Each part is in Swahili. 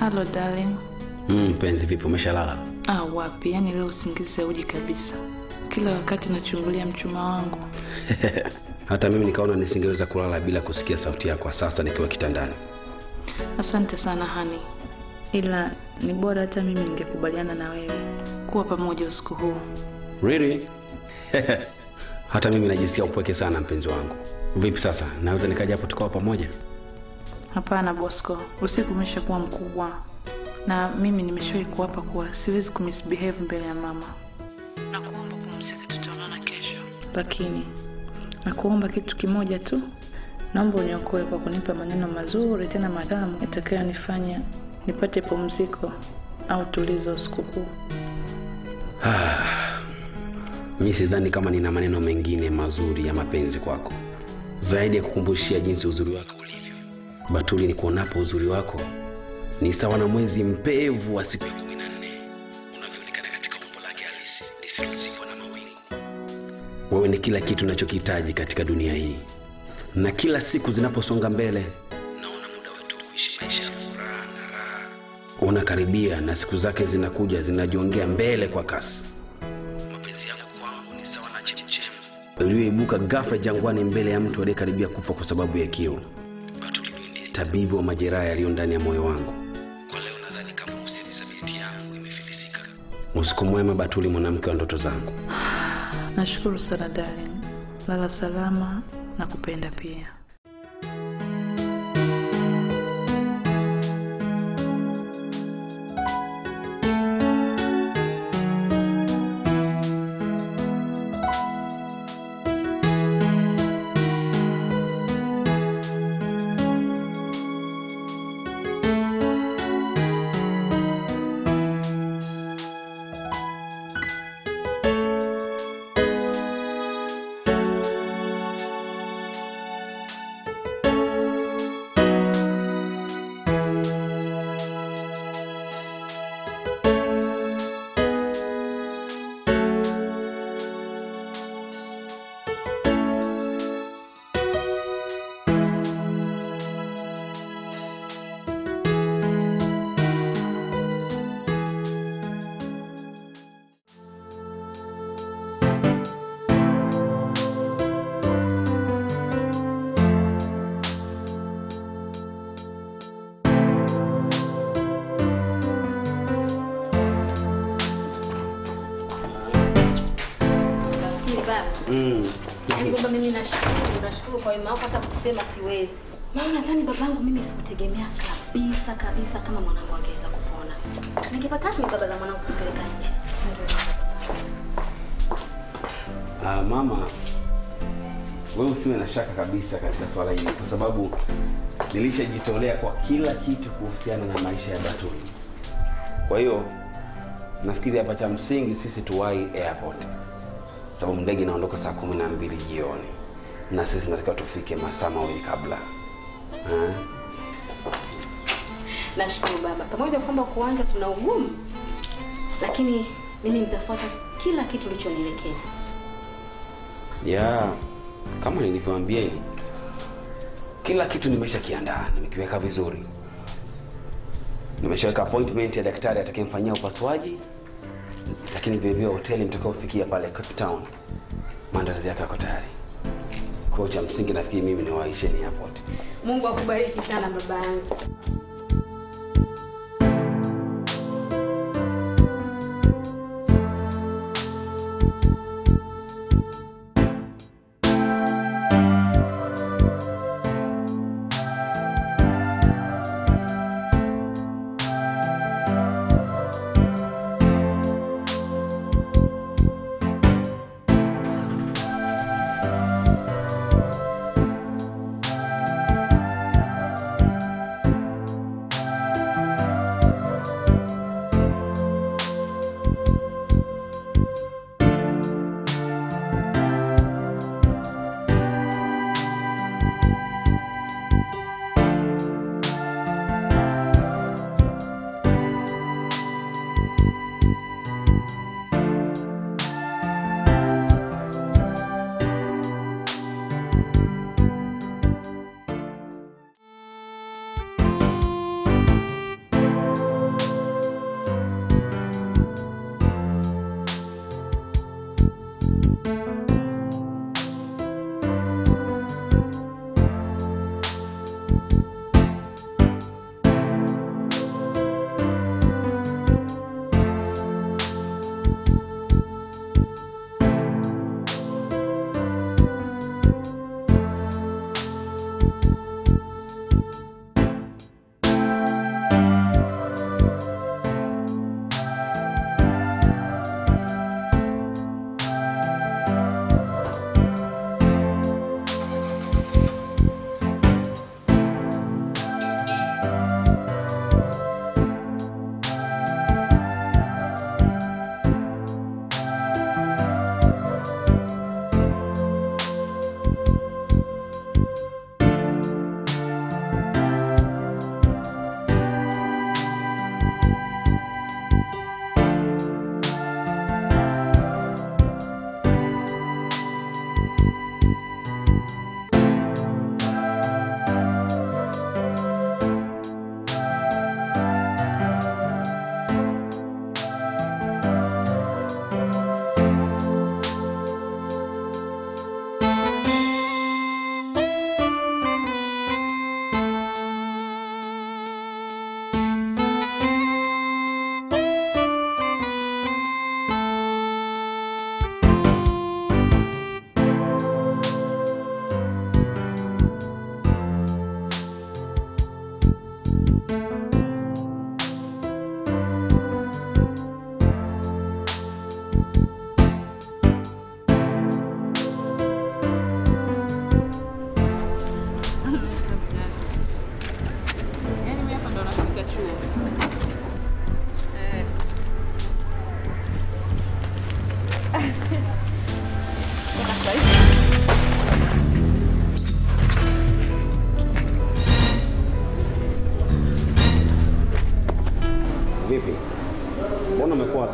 Hello darling. Mm, mpenzi, vipi, umeshalala? Ah, wapi? Yaani leo usingizi hauji kabisa. Kila wakati nachungulia mchuma wangu. Hata mimi nikaona nisingeweza kulala bila kusikia sauti yako sasa nikiwa kitandani. Asante sana hani, ila ni bora hata mimi ningekubaliana na wewe kuwa pamoja usiku huu. Really? Hata mimi najisikia upweke sana mpenzi wangu. Vipi sasa, naweza nikaja hapo tukawa pamoja? Hapana Bosco, usiku umeshakuwa mkubwa na mimi nimeshawahi kuwapa kuwa siwezi kumisbehave mbele ya mama. Nakuomba pumzika, tutaonana kesho. Lakini nakuomba kitu kimoja tu, naomba uniokoe kwa kunipa maneno mazuri tena matamu yatakayonifanya nipate pumziko au tulizo usiku huu. mi sidhani kama nina maneno mengine mazuri ya mapenzi kwako zaidi ya kukumbushia jinsi uzuri wako ulivyo. Batuli, ni kuonapo uzuri wako ni sawa na mwezi mpevu wa siku ya kumi na nne unavyoonekana katika umbo lake halisi lisilozikwa na mawingu. Wewe ni kila kitu nachokihitaji katika dunia hii, na kila siku zinaposonga mbele naona muda wetu kuishi maisha ya furaha na raha unakaribia, na siku zake zinakuja zinajiongea mbele kwa kasi. Mapenzi yako kwangu ni sawa na chemchem iliyoibuka ghafla jangwani mbele ya mtu aliyekaribia kufa kwa sababu ya kiu. Batuli, wewe ndiye tabibu wa majeraha yaliyo ndani ya moyo wangu. Kwa leo nadhani kama usizabiti yangu imefilisika. Usiku mwema Batuli, mwanamke wa ndoto zangu. Nashukuru sana darling, lala salama na kupenda pia. Lakini baba, Mm. yaani baba, mimi nashukuru, nashukuru kwa wema wako, hata kusema siwezi. Maana nadhani babangu mimi sikutegemea kabisa kabisa kama mwanangu angeweza kupona. Ningepata wapi baba za mwanangu kupeleka nje? Ah, mama, wewe usiwe na shaka kabisa katika swala hili, kwa sababu nilishajitolea kwa kila kitu kuhusiana na maisha ya Batuli. Kwa hiyo nafikiri hapa cha msingi sisi tuwahi airport, sababu ndege inaondoka saa kumi na mbili jioni na sisi natakiwa tufike masaa mawili kabla. Ah, Nashukuru baba, pamoja kwamba kuanza tuna ugumu, lakini mimi nitafuata kila kitu ulichonielekeza. ya kama nilivyoambieni, kila kitu nimeshakiandaa, nimekiweka vizuri. Nimeshaweka appointment ya daktari atakayemfanyia upasuaji, lakini vile vile hoteli mtakaofikia pale Cape Town, maandalizi yake yako tayari. Kwa hiyo cha msingi nafikiri mimi niwaisheni airport. Mungu akubariki sana baba yangu.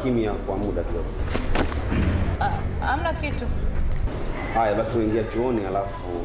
kimya kwa muda kidogo. Ah, hamna kitu. Haya basi uingia chuoni alafu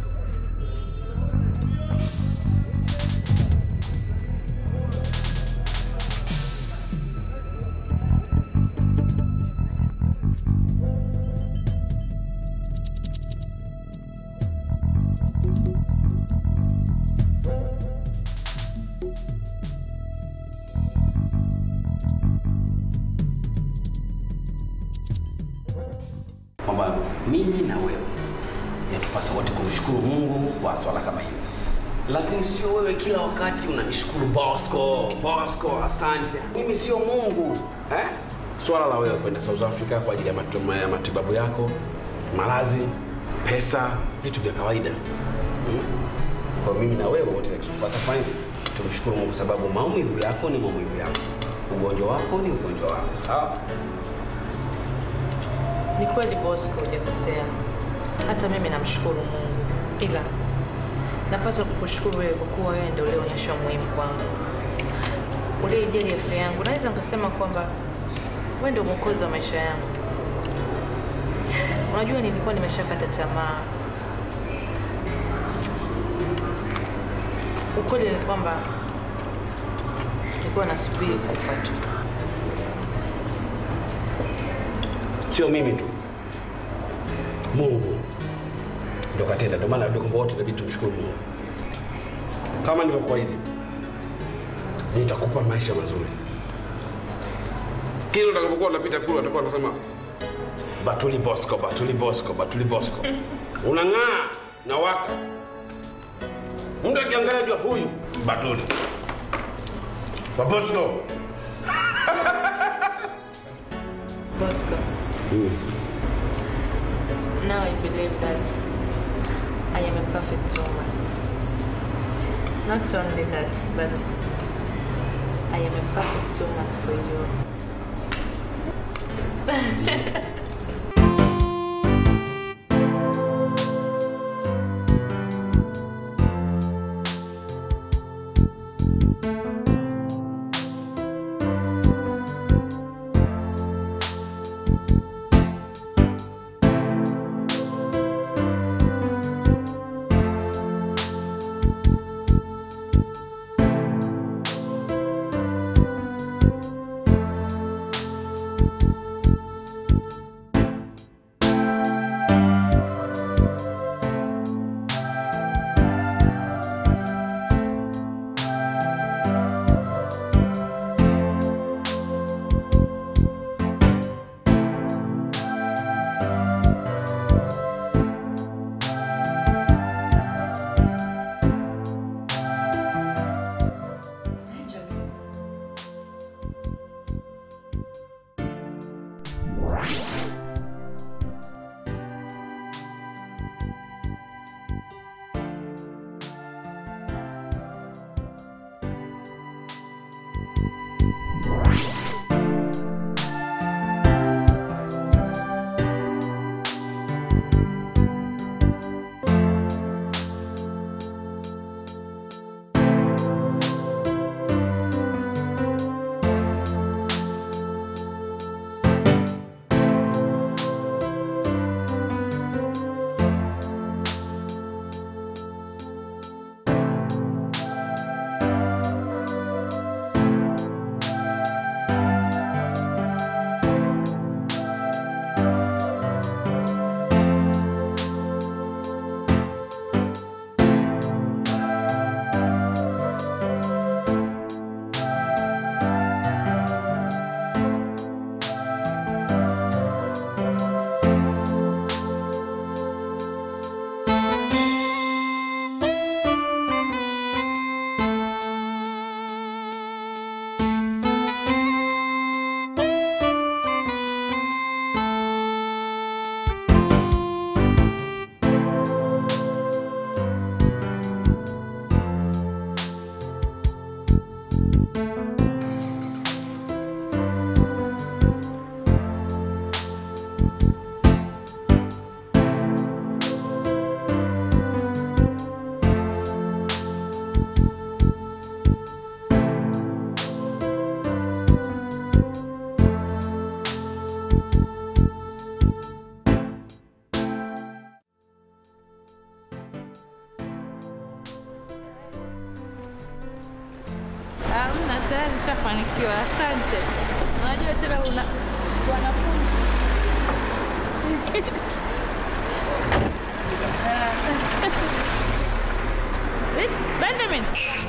kwamba mimi na wewe yatupasa wote kumshukuru Mungu kwa swala kama hili, lakini sio wewe kila wakati unanishukuru Bosco, Bosco, asante. Mimi sio Mungu eh? Swala la wewe kwenda South Africa kwa ajili ya matu- ya matibabu yako, malazi, pesa, vitu vya kawaida hmm? Kwa mimi na wewe wote tupasa fanya tumshukuru Mungu, sababu maumivu yako ni maumivu yako, ugonjwa wako ni ugonjwa wako, sawa? Ni kweli Bosco, hujakosea. Hata mimi namshukuru Mungu, ila napaswa kukushukuru wewe kwa kuwa wewe ndio ulionyesha umuhimu kwangu, uliyejali afya yangu. Naweza nikasema kwamba wewe ndio mwokozi wa maisha yangu. Unajua, nilikuwa nimeshakata tamaa. Ukweli ni kwamba nilikuwa nasubiri kufa tu. sio mimi tu, Mungu ndo katenda. Ndio maana ndio kwamba wote inabidi tumshukuru Mungu. Kama nilivyokuahidi, nitakupa maisha mazuri. Kila utakapokuwa unapita kule, utakuwa unasema Batuli Bosco, Batuli Bosco, Batuli Bosco, unang'aa na waka. Mtu akiangalia jua huyu Batuli wa Bosco. Bosco, Mm. now I believe that I am a perfect woman. Not only that, but I am a perfect woman for you. tayari nishafanikiwa. Asante. Unajua tena una wanafunzi Eh, Benjamin.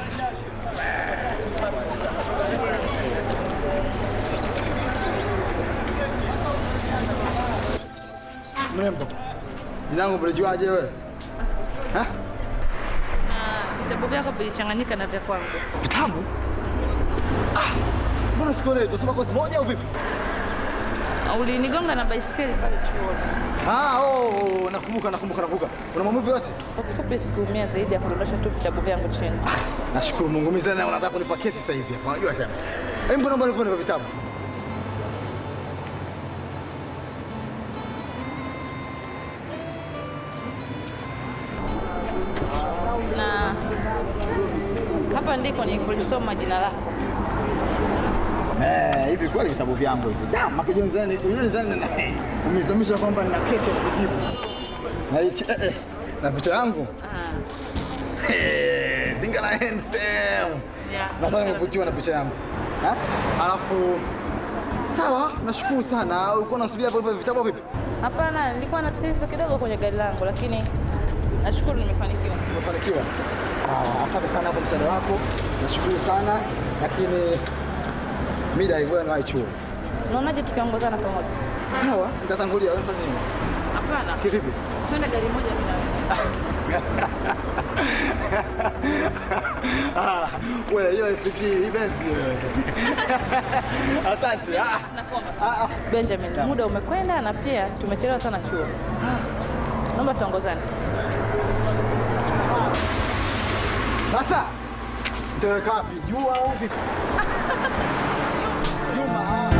Mrembo, jina langu mlijuaje wewe? Ha? Na vitabu vyako vilichanganyika na vya kwangu. Vitabu? Ah, mbona sikuelewi? Tunasoma kozi moja au vipi? Ulinigonga na baisikeli pale chuoni. Ah, oh, nakumbuka nakumbuka nakumbuka. Una maumivu yote? Kwa kifupi sikuumia zaidi ya kudondosha tu vitabu vyangu chini. Nashukuru Mungu. Mimi sana unataka kunipa kesi sasa hivi hapa. Unajua tena. Hebu mbona mbona nipo vitabu? Na hapa ndiko nilikolisoma jina lako. Eh, hivi kweli vitabu vyangu hivi. Da, makijoni zani, unjoni zani na umezomisha kwamba nina kesi ya kujibu. Na hichi eh, eh, na picha yangu. Ah. Eh, Zingara handsome. Yeah. Nadhani umevutiwa na picha yangu. Ha? Alafu sawa, nashukuru sana. Ulikuwa unasubiria hapo hivyo vitabu vipi? Hapana, nilikuwa na tatizo kidogo kwenye gari langu lakini nashukuru nimefanikiwa. Umefanikiwa. Ah, asante sana kwa msaada wako. Nashukuru sana lakini mida hivyo na chuo. Unaonaje tukiongozana pamoja? Sawa, nitatangulia wewe fanya nini? Hapana. Kivipi? Twende gari moja mimi na wewe. Ah, wewe hiyo ifikiri ibenzi wewe. Asante. Ah. Nakuomba. Ah, ah. Benjamin, muda umekwenda na pia tumechelewa sana chuo. Naomba tuongozane. Sasa nitaweka wapi? Jua au vipi? Juma. ah.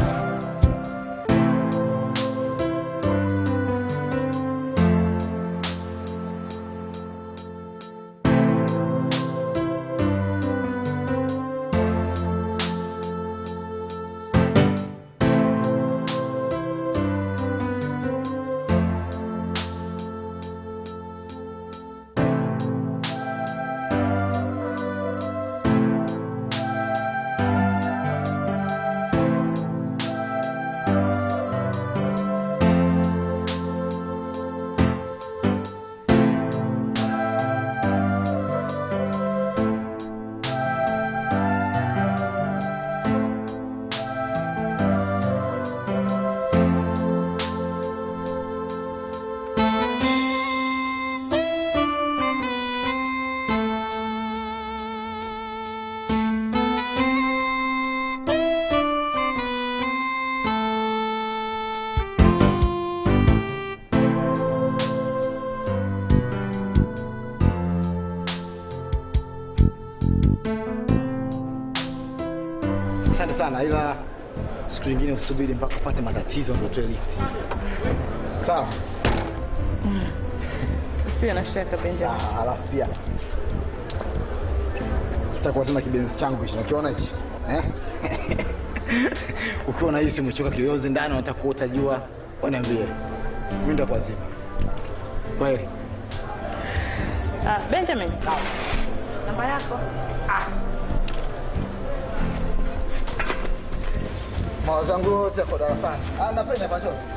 Asante sana ila siku nyingine usubiri mpaka upate matatizo ndio utoe lift. Sawa. Usiwe na shaka Benjamin. Ah, Alafu pia nitakuwa sema kibenzi changu hicho. Ukiona hichi? Eh? Ukiwa unahisi umechoka kiyoyozi ndani unataka kuota jua, uniambie. Mimi nitakuwa zima. Kweli. Ah, Benjamin. Namba yako. Mawazo yangu yote yako darasani. Ah, napenda kwa chote.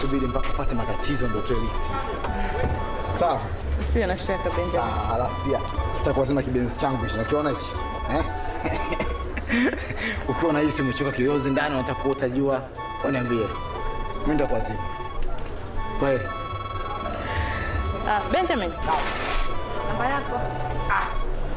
usubiri mpaka upate matatizo ndio utoe lift. Sawa? Usiwe na shaka Benjamin. Ah, Alafu pia nitakuwa sema kibenzi changu hicho. Ukiona hichi? Eh? Ukiwa unahisi umechoka kiyoyozi ndani unataka kuota jua, uniambie. Mimi nitakuwa zima. Kweli. Ah, Benjamin. Namba yako. Ah.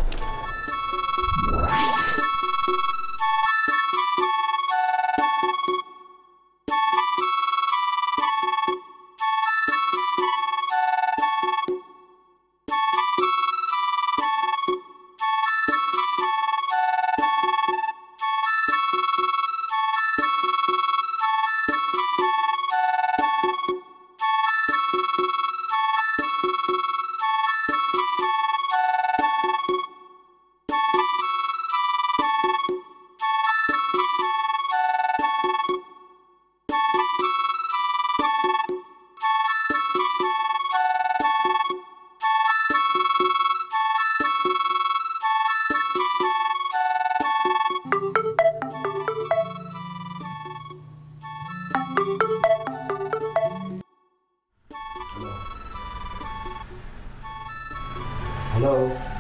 Hello.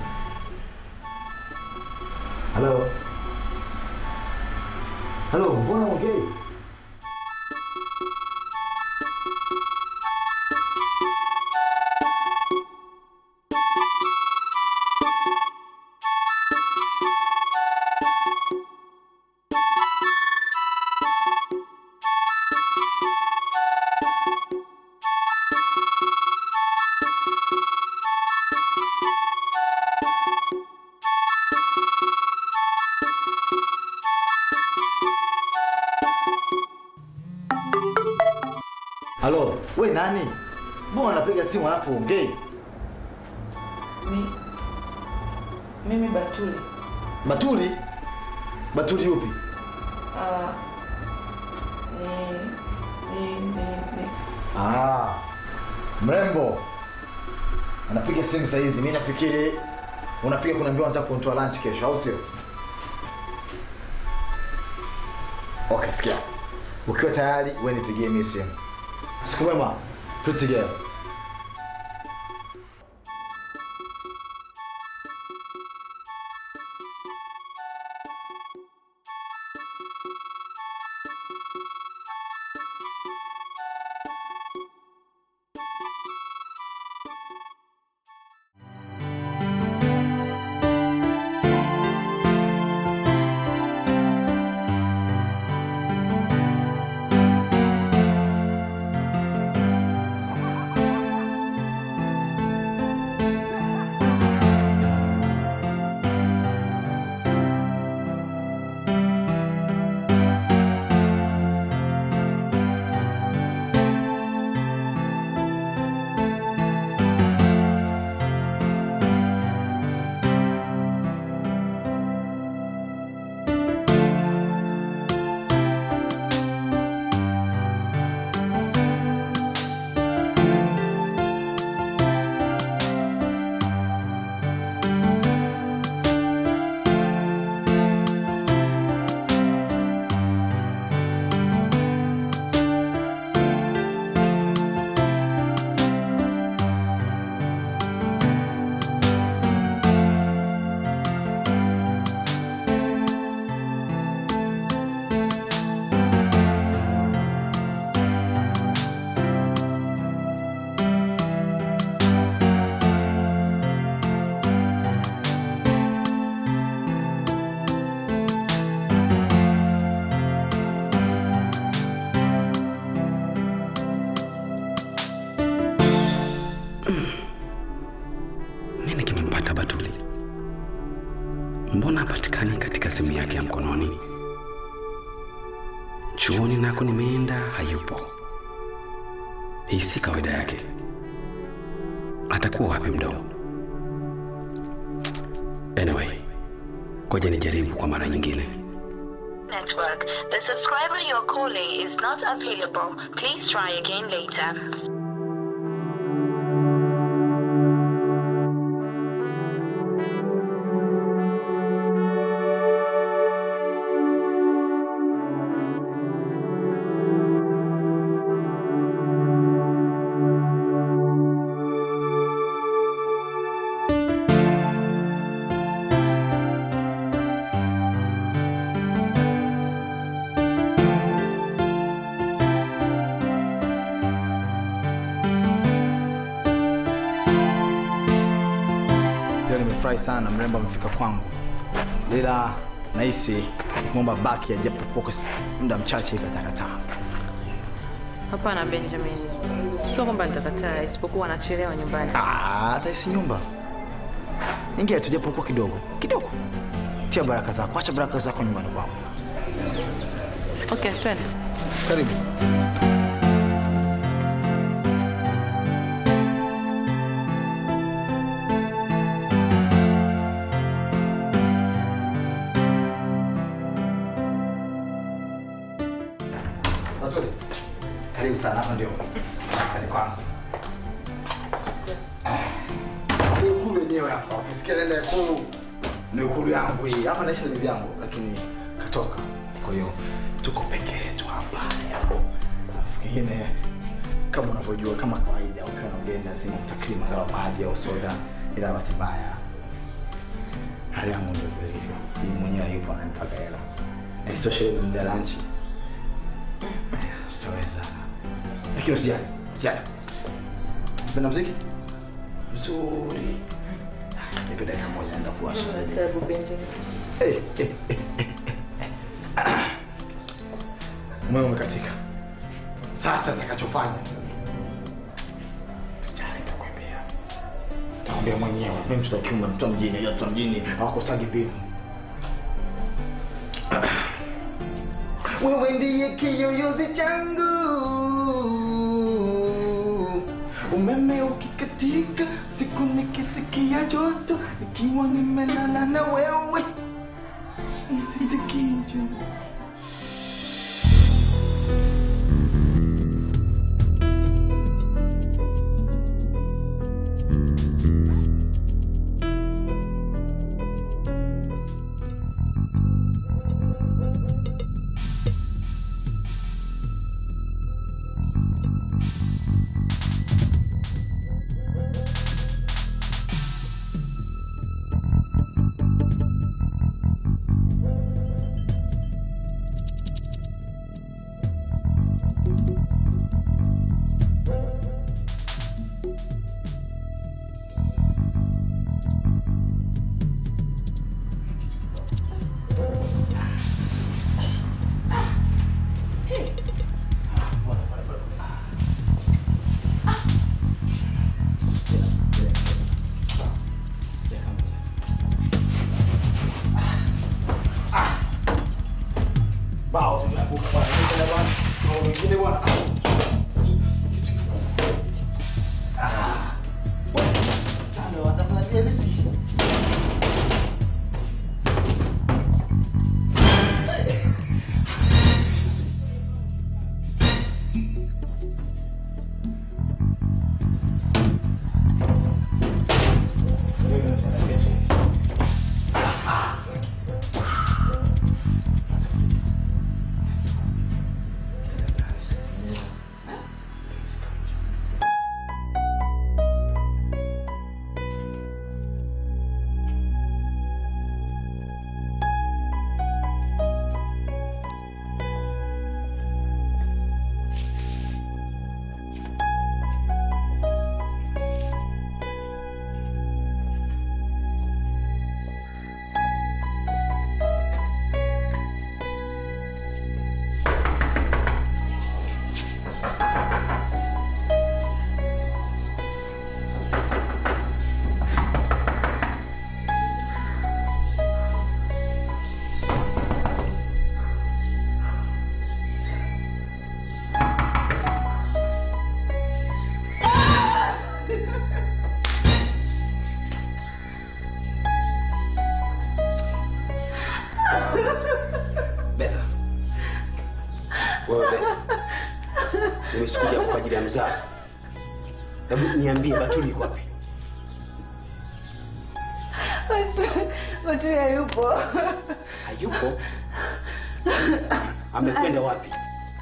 Hello. Hello, mbona ongei? Halo, we nani? Mbona unapiga simu alafu ongei? Ni mimi Batuli. Batuli? Batuli yupi? Ah. Ni ni ni ni Ah, mrembo anapiga simu saa hizi. Mimi nafikiri unapiga kunaambiwa nataka kunitoa lunch kesho, au sio? Okay, sikia, ukiwa tayari wewe nipigie mimi simu. Siku mwema, pretty girl. Nini kimempata Batuli? Mbona hapatikani katika simu yake ya mkononi? Chuoni nako nimeenda, hayupo. Hii si kawaida yake. Atakuwa wapi mdogo? Anyway, ngoja nijaribu kwa mara nyingine. network. The subscriber you're calling is not available. Please try again later. sana mrembo amefika kwangu ila nahisi nikimwomba baki ajapokuwa kwa muda mchache hivi atakataa Hapana Benjamin, sio kwamba nitakataa, isipokuwa anachelewa nyumbani. Ah, hata isi nyumba ingia tu japokuwa kidogo kidogo tia baraka zako acha baraka zako nyumbani kwangu Okay, twende. karibu Mazuri. Karibu sana hapa ndio. Karibu kwangu. Ni ukulu wenyewe hapa. Ukisikia nenda ikulu ni ukulu yangu hii. Hapa naishi na bibi yangu lakini katoka. Kwa hiyo tuko peke yetu hapa. Alafu kingine kama unavyojua kama kawaida ukiwa na ugeni lazima utakrima kama maji au soda ila bahati mbaya hali yangu ndio vile hivyo. Mimi mwenyewe yupo ananipaka hela. Na isitoshe leo ni muda wa lunch. Sitaweza. Lakini usijali, usijali. Unapenda muziki? Mzuri. Nipe dakika moja naenda kuwasha. Karibu Benjamin. Eh, eh, eh, eh, eh. Ah. Umeme umekatika. Sasa nitakachofanya. Sijali nitakwambia. Nitakwambia mwenyewe. Mimi mtoto wa kiume, mtoto wa mjini, mtoto wa mjini hawakosagi mbinu. Wewe ndiye kiyoyozi changu. Umeme ukikatika, siku nikisikia joto, nikiwa nimelala na wewe, nisisikii joto. Bao tumeanguka bwana. Nenda bwana. Bao wengine bwana. Ah. Bwana, tano watamlalia riziki. Betha. Wewe Betha. Mimi sikuja kwa ajili ya mzaa. Hebu niambie Batuli yuko wapi? Batuli hayupo. Hayupo? Amekwenda wapi?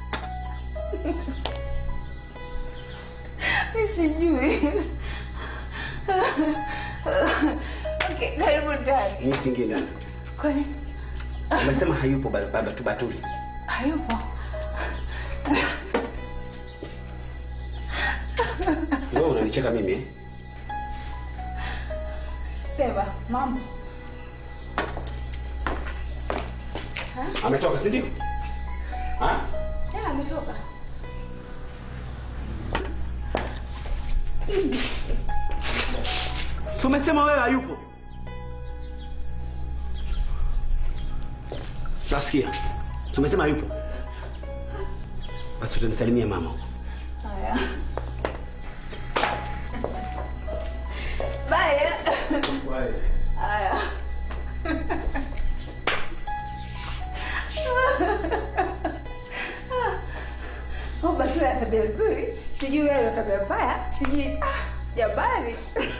Mi sijui. Okay, karibu ndani. Mimi siingie ndani. Kwani Umesema hayupo ba- baba tu Batuli. hayupo? Wewe unanicheka mimi eh? Sema, mambo. Ametoka, si ndio? Ah? Ya, ametoka. Si umesema wewe hayupo? Nasikia. Si umesema hayupo? Basi utanisalimia mama huko. Haya. Bye. Haya. Oh, basi wewe tabia nzuri. Sijui wewe una tabia mbaya. Sijui ah, jamani.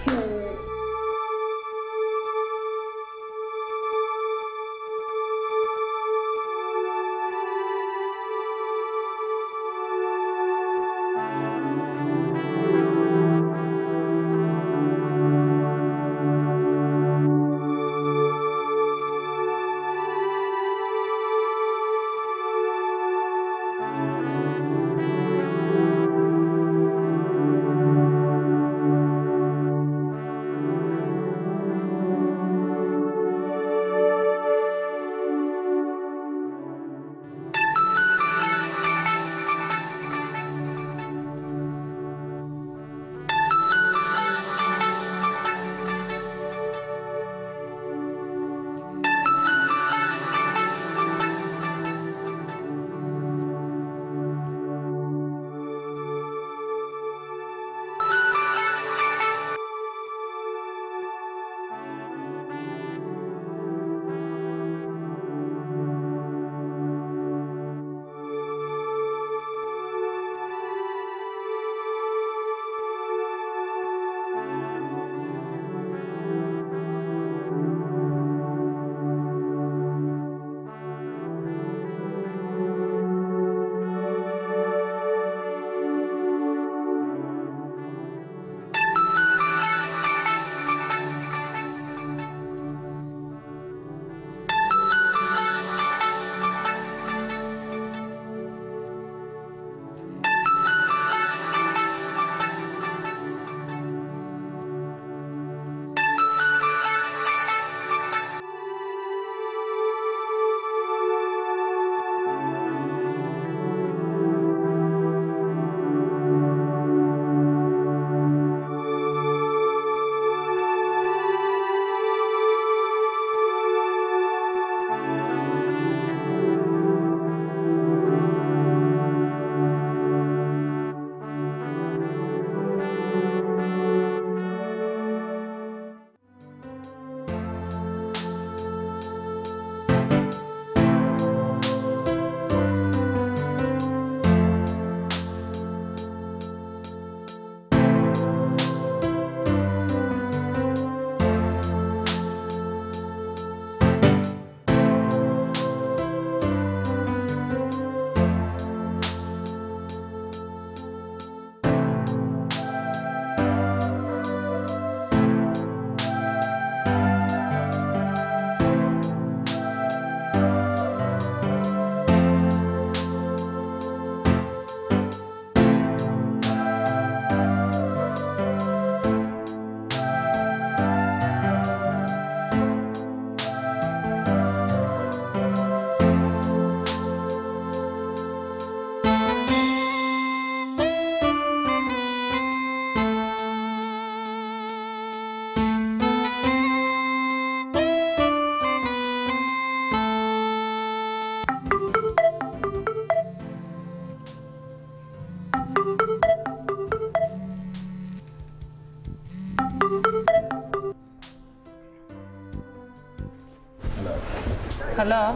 Halo,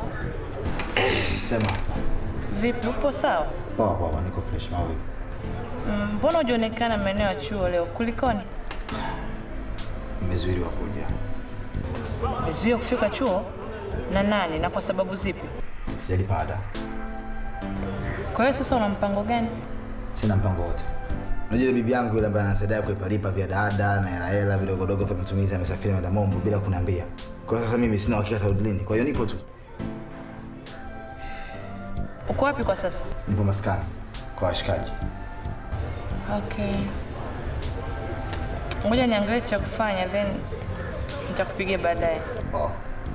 Sema. vipi? Upo sawa? Poa poa, niko fresh. Mambo vipi? Mm, Mbona hujaonekana maeneo ya chuo leo? Kulikoni? Nimezuiliwa kuja. Umezuia kufika chuo na nani na kwa sababu zipi? Sijalipa ada. Kwa hiyo sasa una mpango gani? Sina mpango wote. Unajua yule bibi yangu yule ambaye anasaidia kulipalipa vya dada na hela hela vidogodogo vya matumizi amesafiri ameenda Mombo bila kuniambia. Kwa hiyo sasa mimi sina uhakika atarudi lini. Kwa hiyo nipo tu. Uko wapi kwa sasa? Nipo maskani kwa washikaji. Okay. Ngoja niangalie cha kufanya then Nitakupigia baadaye. Oh.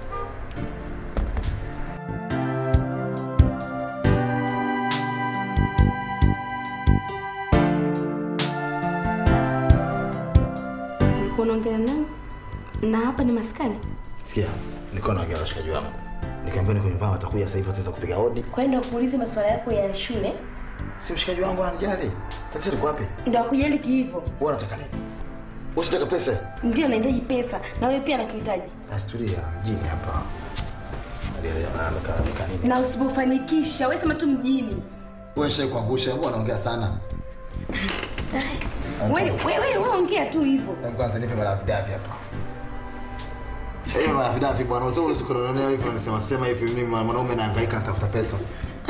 Ulikuwa unaongea nani? Na hapa ni maskani. Sikia, nilikuwa naongea na washikaji wangu. Nikamwambia niko nyumbani watakuja sasa hivi wataweza kupiga hodi. Kwenda kuulize masuala yako ya shule Si mshikaji wangu ananijali. Tatizo liko wapi? ndio akujali kihivyo. Wewe unataka nini? Wewe unataka pesa? Ndio nahitaji pesa na wewe pia nakuhitaji. Asturia mjini hapa. Alielewa na amekaa amekaa nini? Na usipofanikisha wewe sema tu mjini. Wewe shai kuangusha, wewe unaongea sana. Wewe wewe wewe ongea tu hivyo. Hebu kwanza nipe marafidafi hapa. Eh, marafidafi bwana, utoe usikononea hivyo unasema sema hivi mimi mwanaume nahangaika natafuta pesa.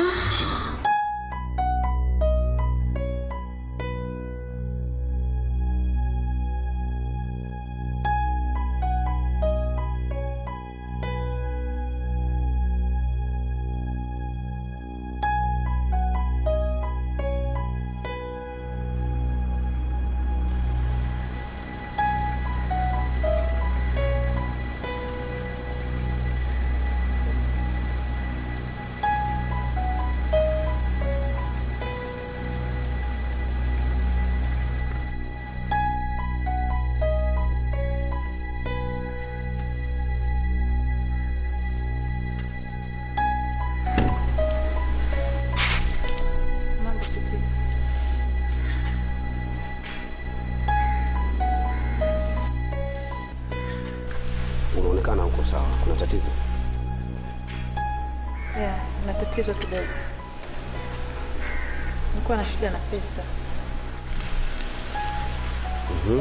Mambo siti. Unaonekana uko sawa. Kuna tatizo? Yeah, na tatizo kidogo. Nilikuwa na shida na pesa. Mhm.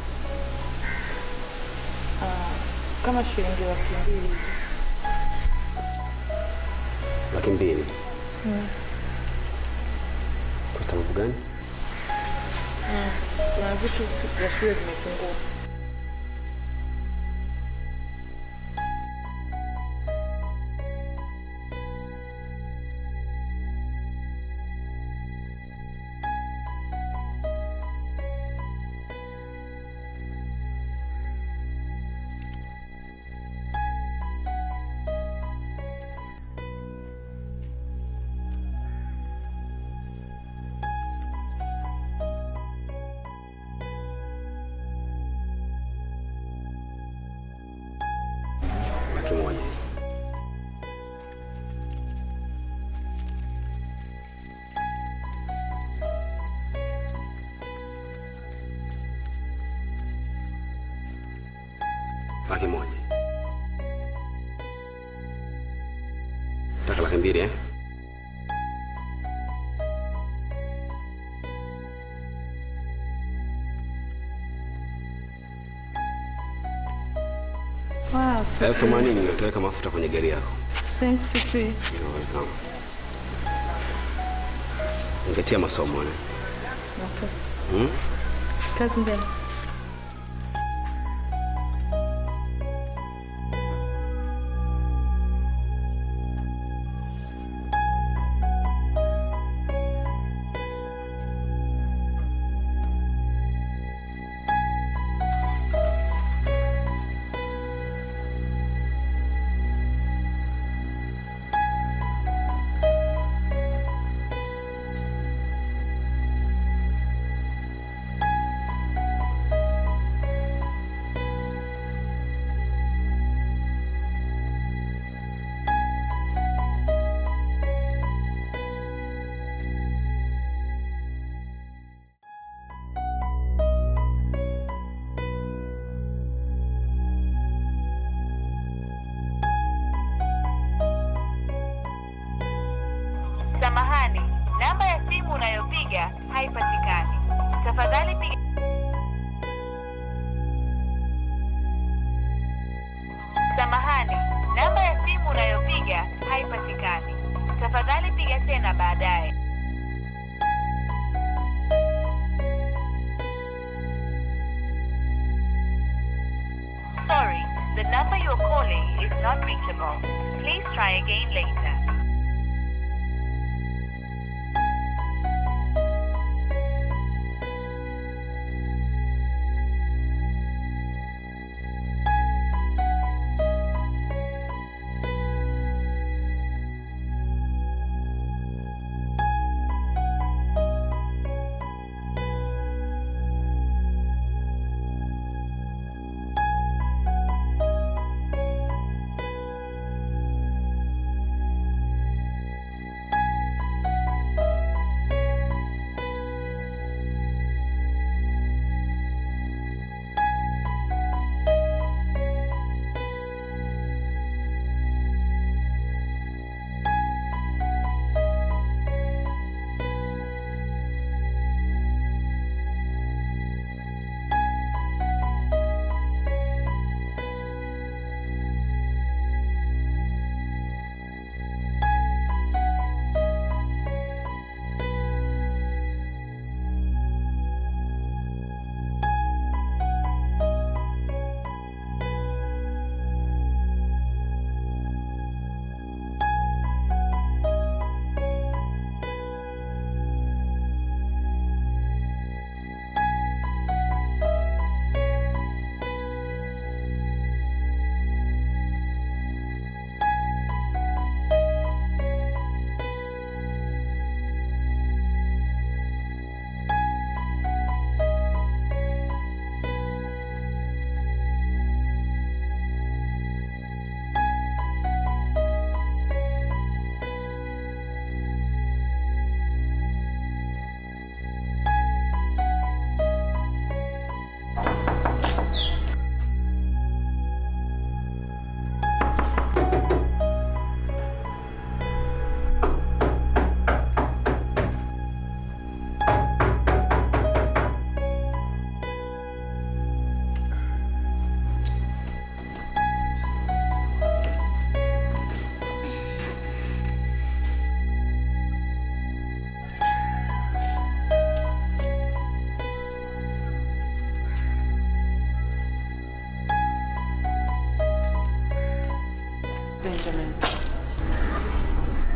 Ah, kama shilingi laki mbili hivi. Laki mbili. Mm. Kwa sababu gani? Mm. Kuna vitu vya shule vimepungua. Laki moja. Laki moja. Taka laki mbili eh? Wow, Elfu themanini nitaweka mafuta kwenye gari yako. thanks siti. You're welcome. Ningetia masomo ne. Okay. Hmm? Kazi njema. Samahani, namba ya simu unayopiga haipatikani. Tafadhali piga Samahani, namba ya simu unayopiga haipatikani. Tafadhali piga tena baadaye. Sorry, the number you're calling is not reachable. Please try again later.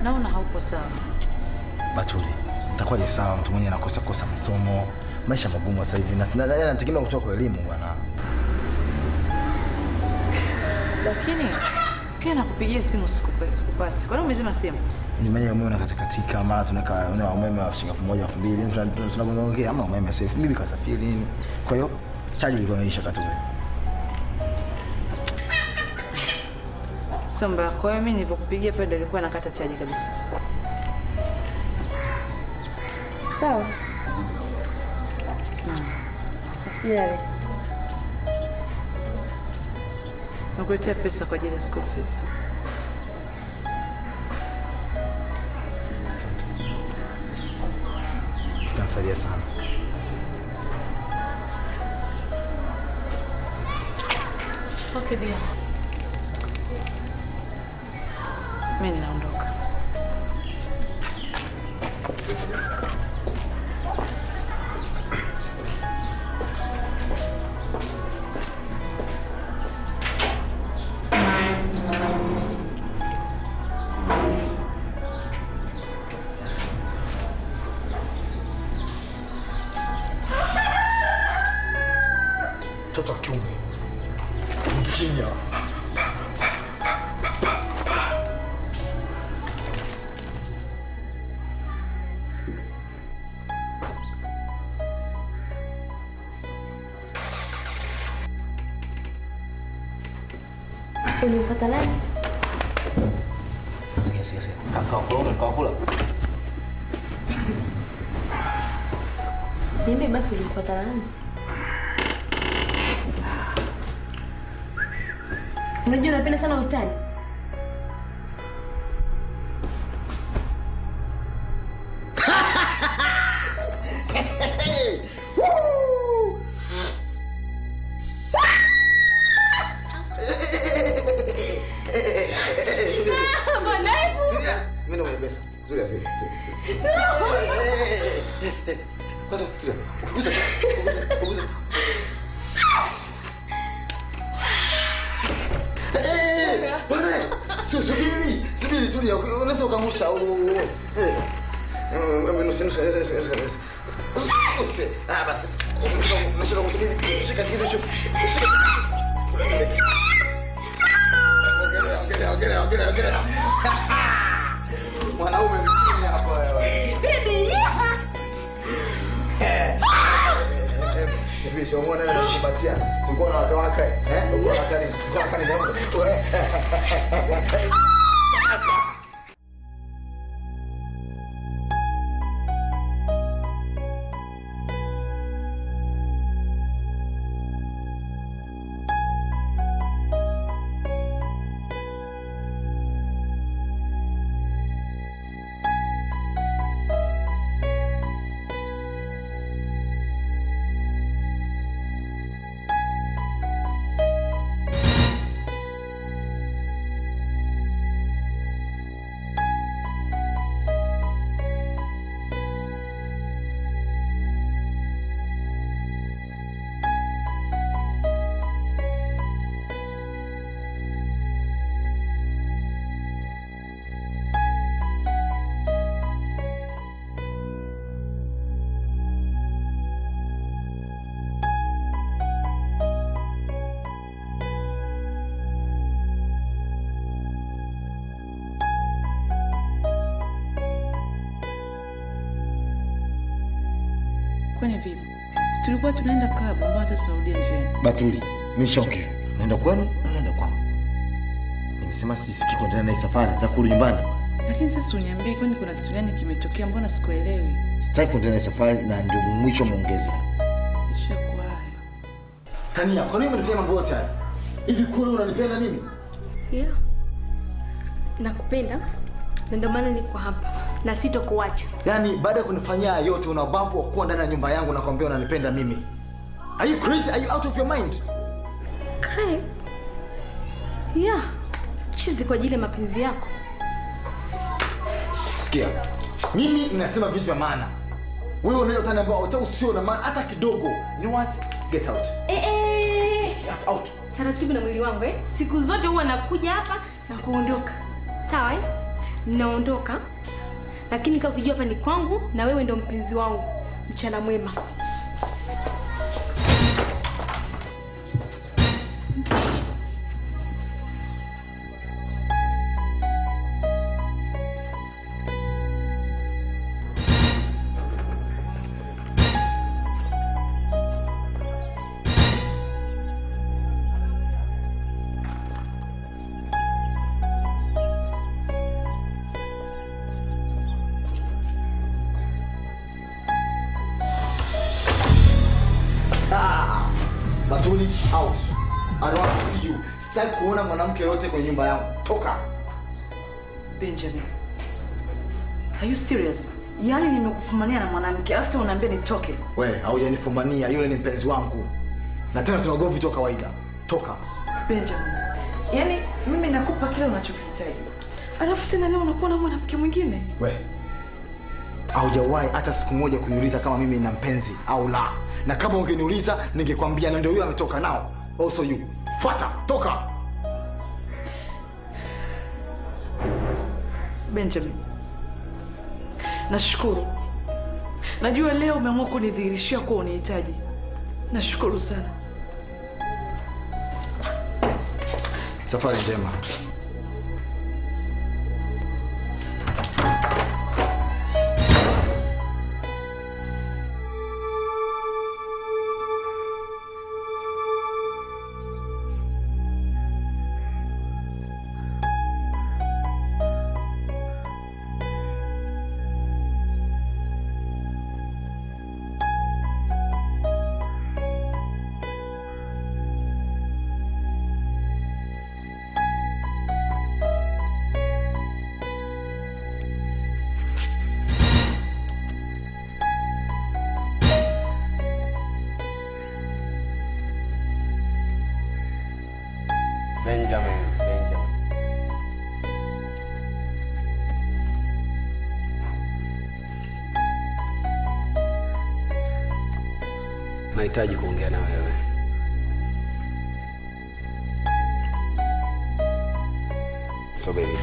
naona haupo sawa. Batuli, itakuwaje sawa mtu mwenye anakosa kosa masomo, maisha magumu sasa hivi na na- na- anategemea kutoka kwa elimu bwana. Lakini pia nakupigia simu sikupa- sikupati. Kwa nini umezima simu? Nyumbani umeme unakatika mara tunaka una umeme wa shilingi elfu moja elfu mbili tuna- tuna- tunagongaongea ama umeme sasa hivi bibi kasafiri nini. Kwa hiyo chaji ilikuwa imeisha Katuli. Sio mbaya. Kwa hiyo mimi nilipokupigia pale ndio ilikuwa nakata chaji kabisa. Sawa. Mm. Usijali. Nakuletea pesa kwa ajili ya school fees. Zitanisaidia sana. Okay, dear. Mimi ninaondoka. Mtoto wa kiume. Mchinya. Ulimpata nani? Sikia, sikia, sikia. Kaa- kaa kula, kaa kula. Niambie basi ulimpata nani? Unajua napenda sana utani. Mimi ndo mwenye pesa. Zuri ya vipi? Kwanza tulia. Ukigusa ukigusa- ukigusa. Eh, bwana, sio subiri, subiri tulia. Unaweza ukamusha au eh. Eh, nusu nusu nusu nusu. Usi. Ah basi. Unashika kusubiri. Shika kitu hicho. Shika. Ongelea, ongelea, ongelea, ongelea, ongelea. Mwanaume mjini hapa wewe. Hivi sio muone wewe unakupatia. Sikuwa na wake wake, eh? Uko na kani, uko na kani na mtu. Kwani vipi? Si tulikuwa tunaenda club ambao hata tunarudia njiani. Batuli, nimeshaongea. Naenda kwenu, naenda kwangu. Nimesema sisikii kuendelea na hii safari, nataka kurudi nyumbani. Lakini sasa uniambie kwani kuna kitu gani kimetokea mbona sikuelewi? Sitaki kuendelea na hii safari na ndio mwisho muongeze. Ishakuwa hayo. Tania, kwa nini unanifanya mambo yote haya? Hivi kweli unanipenda mimi? Yeah. Nakupenda na ndio maana niko hapa na sitokuacha. Yaani baada ya kunifanyia haya yote una ubavu wa kuwa ndani ya nyumba yangu na kuambia unanipenda mimi. Are you crazy? Are you out of your mind? Craig. Yeah. Chizi kwa ajili ya mapenzi yako. Sikia. Mimi ninasema vitu vya maana. Wewe unaweza utaniambia uta usio na maana hata kidogo. You know what? Get out. Eh eh. Yeah, out. Taratibu na mwili wangu eh. Siku zote huwa nakuja hapa na kuondoka. Sawa eh? ninaondoka, lakini kama ukijua hapa ni kwangu na wewe ndo mpenzi wangu, mchana mwema. Ah, Batuli out. I don't want to see you. Sitaki kuona mwanamke yoyote kwenye nyumba yangu. Toka. Benjamin, are you serious? Yaani nimekufumania na mwanamke alafu unaambia nitoke? We, haujanifumania, yule ni mpenzi wangu. Na tena tuna ugomvi tu wa kawaida. Toka. Benjamin, yaani mimi nakupa kile unachokihitaji alafu tena leo unakuwa na mwanamke mwingine? We. Haujawahi hata siku moja kuniuliza kama mimi nina mpenzi au la. Na kama ungeniuliza ningekwambia na ndio huyo ametoka nao. Also you. Fuata, toka. Benjamin, nashukuru. Najua leo umeamua kunidhihirishia kuwa unihitaji. Nashukuru sana. Safari njema. Benjamin, Benjamin. Nahitaji kuongea na wewe. So baby.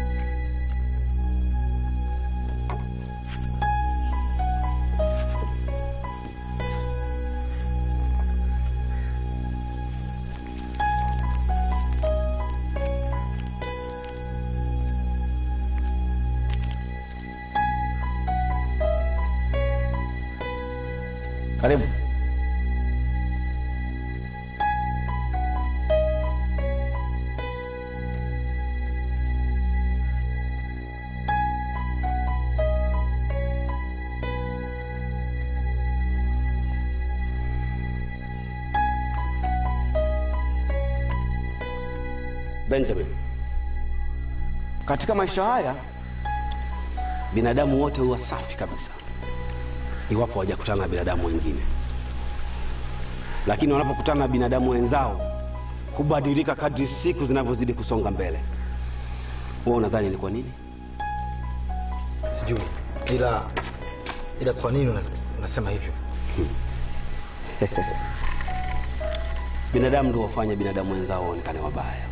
Karibu. Benjamin, katika maisha haya binadamu wote huwa safi kabisa iwapo hawajakutana na binadamu wengine, lakini wanapokutana na binadamu wenzao hubadilika kadri siku zinavyozidi kusonga mbele. Wewe unadhani ni kwa nini? Sijui. Ila ila kwa nini una- unasema hivyo? binadamu ndio wafanya binadamu wenzao waonekane wabaya,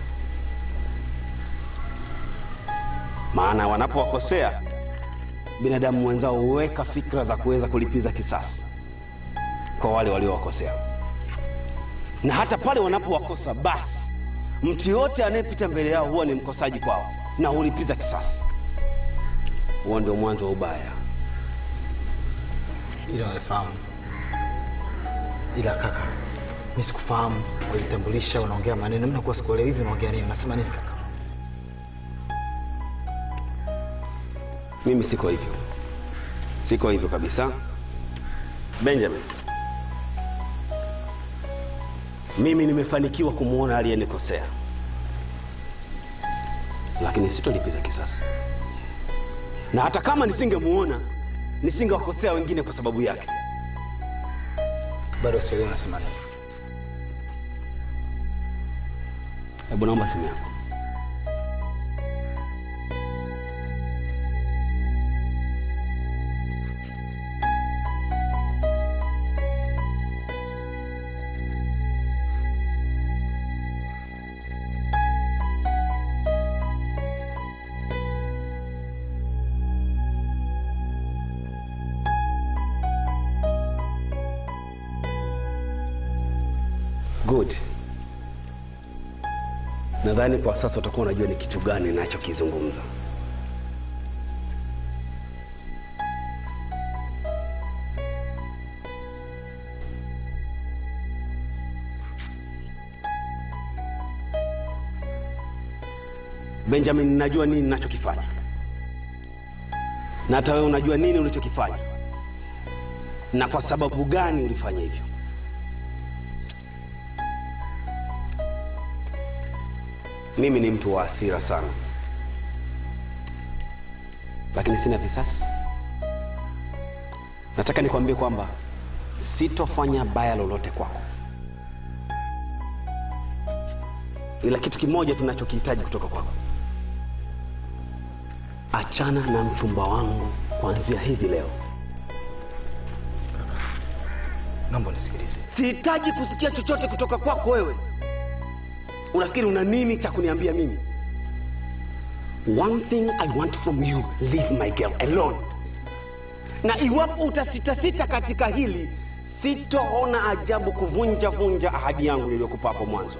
maana wanapowakosea binadamu wenzao huweka fikra za kuweza kulipiza kisasi kwa wale waliowakosea, na hata pale wanapowakosa, basi mtu yote anayepita mbele yao huwa ni mkosaji kwao na hulipiza kisasi. Huo ndio mwanzo wa ubaya. Ila nafahamu. Ila kaka, mimi sikufahamu. Ulitambulisha unaongea maneno, mimi nakuwa sikuelewi hivi unaongea nini? Unasema nini kaka? Mimi siko hivyo, siko hivyo kabisa. Benjamin, mimi nimefanikiwa kumwona aliyenikosea, lakini sitolipiza kisasi, na hata kama nisingemuona nisingewakosea wengine kwa sababu yake. Bado sielewi unasema nini. Hebu naomba simu yako. Good. Nadhani kwa sasa utakuwa unajua ni kitu gani ninachokizungumza. Benjamin, najua nini ninachokifanya, na hata wewe unajua nini ulichokifanya na kwa sababu gani ulifanya hivyo. Mimi ni mtu wa hasira sana, lakini sina visasi. Nataka nikwambie kwamba sitofanya baya lolote kwako, ila kitu kimoja tunachokihitaji kutoka kwako, achana na mchumba wangu kuanzia hivi leo. naomba nisikilize Sihitaji kusikia chochote kutoka kwako wewe. Unafikiri una nini cha kuniambia mimi? One thing I want from you, leave my girl alone. Na iwapo utasitasita katika hili, sitoona ajabu kuvunja vunja ahadi yangu niliyokupa hapo mwanzo.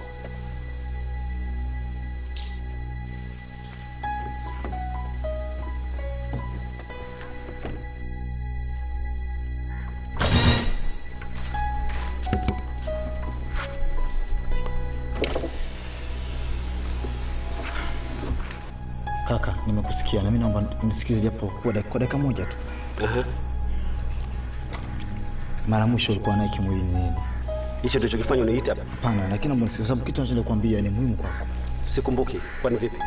kaka nimekusikia na mimi naomba nisikize japo kwa dakika kwa dakika moja tu Aha. mara mwisho ulikuwa naye kimwili ni nini Hicho tulichokifanya uniita hapa? hapana lakini naomba nisikize sababu kitu nachoenda kuambia ni muhimu kwako Sikumbuki. Kwani vipi?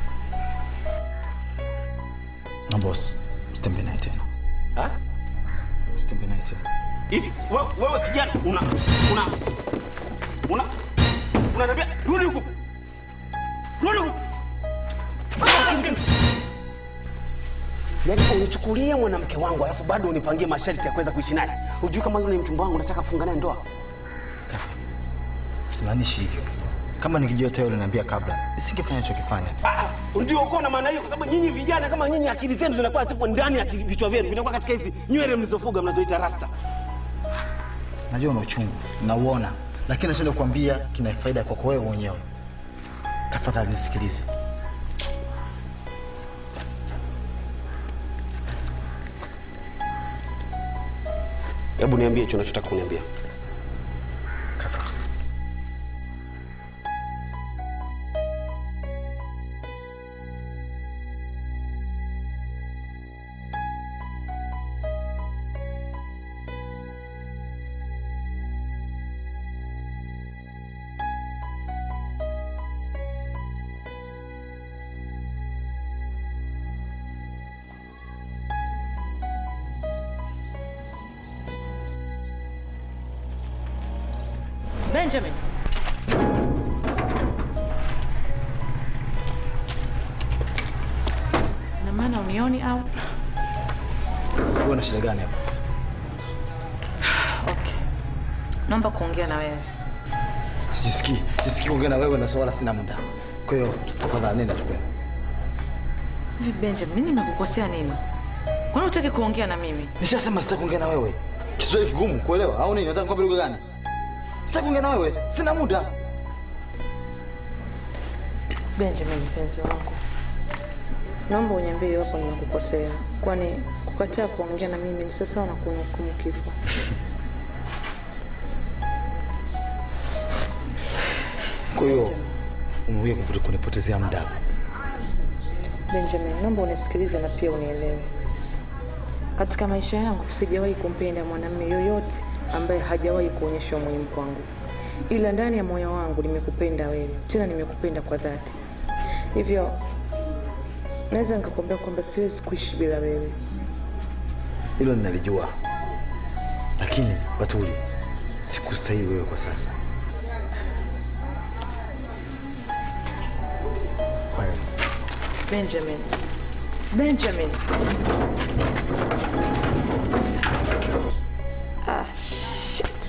naomba usi- usitembee naye tena Ha? usitembee naye tena hivi wewe, wewe kijana una una una unaniambia rudi huku rudi huku yaani unichukulia mwanamke wangu alafu bado unipangie masharti ya kuweza kuishi naye hujui kama yule ni mchumba wangu nataka kufunga naye ndoa kaka simaanishi hivyo kama nikijua tayari uliniambia kabla nisingefanya nachokifanya Ah, ndio uko na maana hiyo kwa sababu nyinyi vijana kama nyinyi akili zenu zinakuwa zipo ndani ya akili- vichwa vyenu vinakuwa katika hizi nywele mlizofuga mnazoita rasta najua una uchungu nauona lakini nachoenda kuambia kina faida kwako wewe mwenyewe tafadhali nisikilize hebu niambie hicho unachotaka kuniambia kaka Benjamin. Na maana unioni au? wewe na shida gani hapa Okay. Naomba kuongea na wewe. sijisikii sijisikii kuongea na wewe na wala sina muda kwa hiyo tafadhali nenda tukwenda Hivi Benjamin, mimi nimekukosea nini? Kwani hutaki kuongea na mimi? nishasema sitaki kuongea na wewe kiswahili kigumu kuelewa au nini nataka nikwambie lugha gani sitaki kuongea na wewe sina muda Benjamin, mpenzi wangu, naomba uniambie iwapo nimekukosea, kwani kukataa kuongea na mimi ni sawa na kunihukumu kifo. kwa hiyo umekuja kuputa- kunipotezea muda Benjamin, naomba unisikilize na pia unielewe. Katika maisha yangu sijawahi kumpenda mwanamume yoyote ambaye hajawahi kuonyesha umuhimu kwangu, ila ndani ya moyo wangu nimekupenda wewe, tena nimekupenda kwa dhati. Hivyo naweza nikakwambia kwamba siwezi kuishi bila wewe. hilo ninalijua lakini batuli sikustahili wewe kwa sasa kwa hiyo Benjamin, Benjamin. Ah, shit.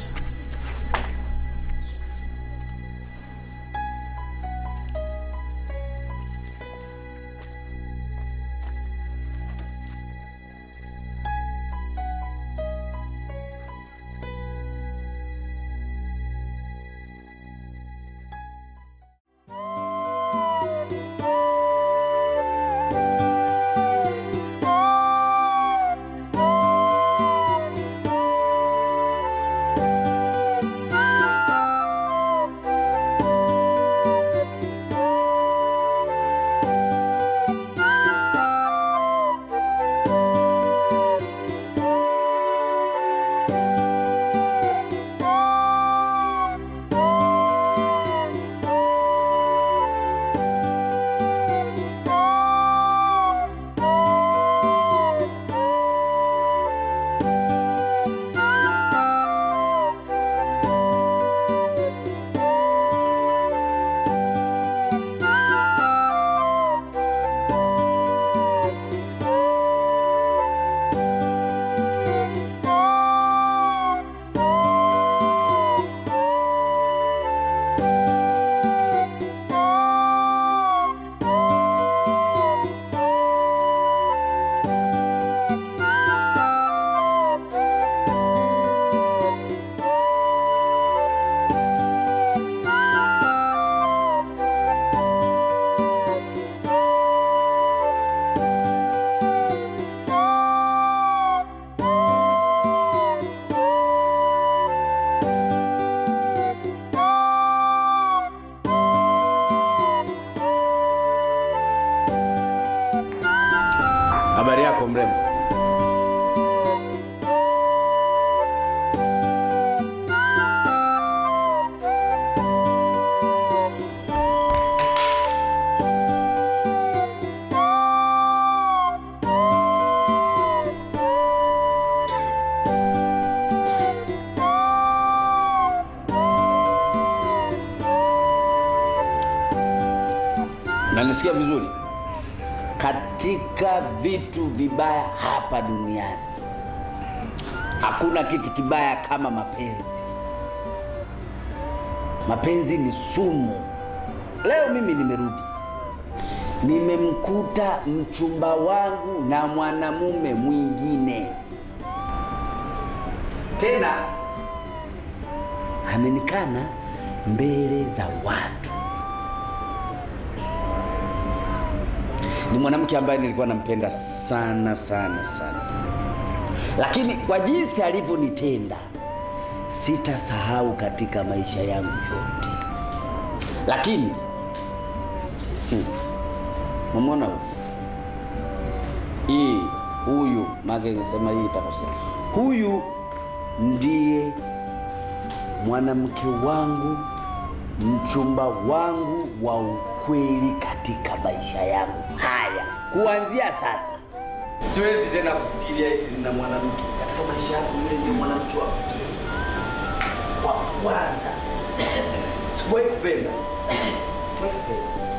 unanisikia vizuri katika vitu vibaya hapa duniani hakuna kitu kibaya kama mapenzi mapenzi ni sumu leo mimi nimerudi nimemkuta mchumba wangu na mwanamume mwingine tena amenikana mbele za watu ni mwanamke ambaye nilikuwa nampenda sana sana sana lakini kwa jinsi alivyonitenda sitasahau katika maisha yangu yote lakini hmm, mamwona huyu hii huyu make sema hii itakosea huyu ndiye mwanamke wangu mchumba wangu wa ukweli katika maisha yangu haya kuanzia sasa siwezi tena kufikiria eti na mwanamke katika maisha yangu yule ndio mwanamke wa pekee wa kwanza sikuwahi kupenda Sikuwahi kupenda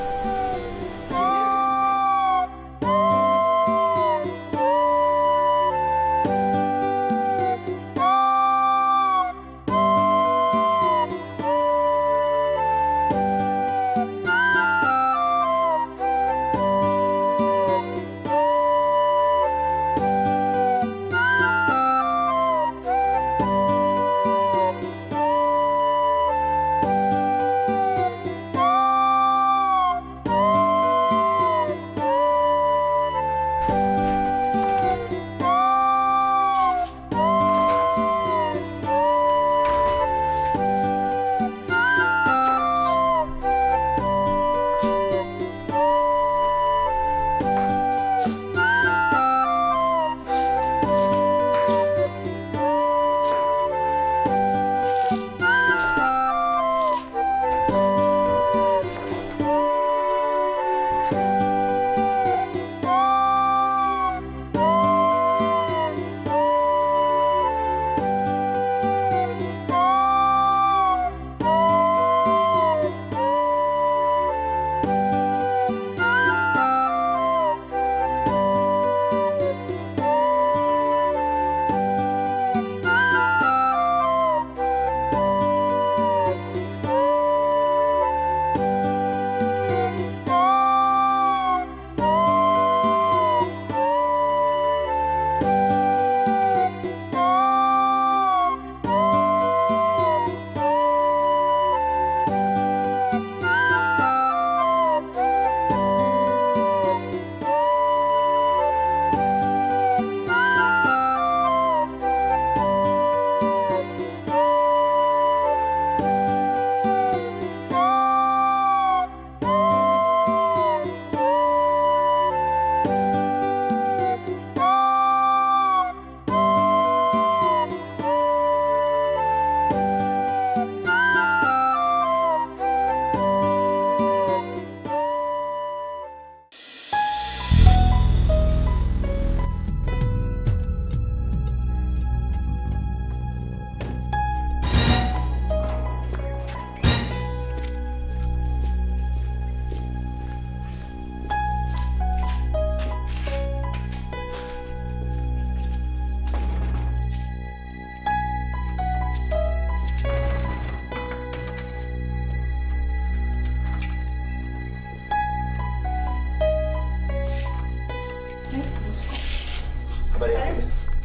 Habari yako?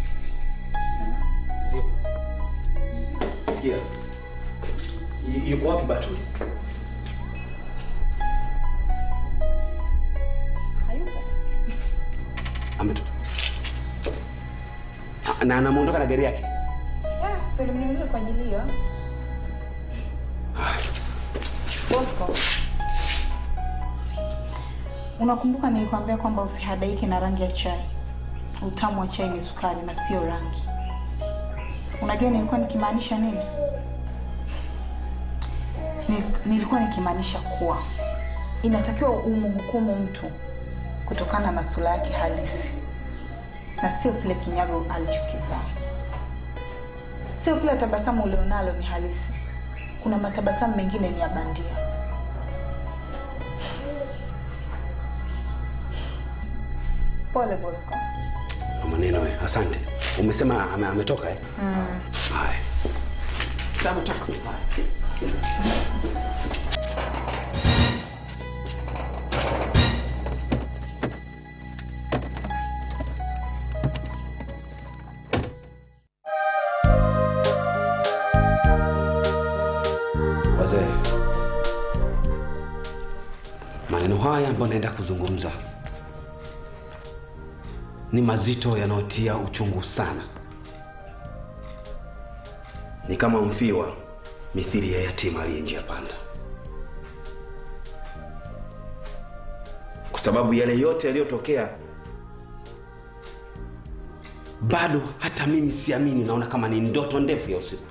Ndio. Sikia. Y- Yuko wapi Batuli? Ametoka. Ah, Na anamuondoka na gari yake. Yeah, so nimeniuliza kwa ajili hiyo. Bosco, unakumbuka nilikwambia kwamba usihadaike na rangi ya chai. Utamu wa chai ni sukari na sio rangi. Unajua nilikuwa nikimaanisha nini? Ni- Nilikuwa nikimaanisha kuwa inatakiwa umhukumu mtu kutokana na sura yake halisi na sio kile kinyago alichokivaa. Sio kila tabasamu ulionalo ni halisi. Kuna matabasamu mengine ni ya bandia. Pole Bosco. Kwa maneno we. Asante. Umesema ame, ametoka eh? Mm. Haya. Sasa ametoka. Wazee, maneno haya ambayo naenda kuzungumza ni mazito yanayotia uchungu sana. Ni kama mfiwa mithili ya yatima aliye njia panda, kwa sababu yale yote yaliyotokea, bado hata mimi siamini. Naona kama ni ndoto ndefu ya usiku.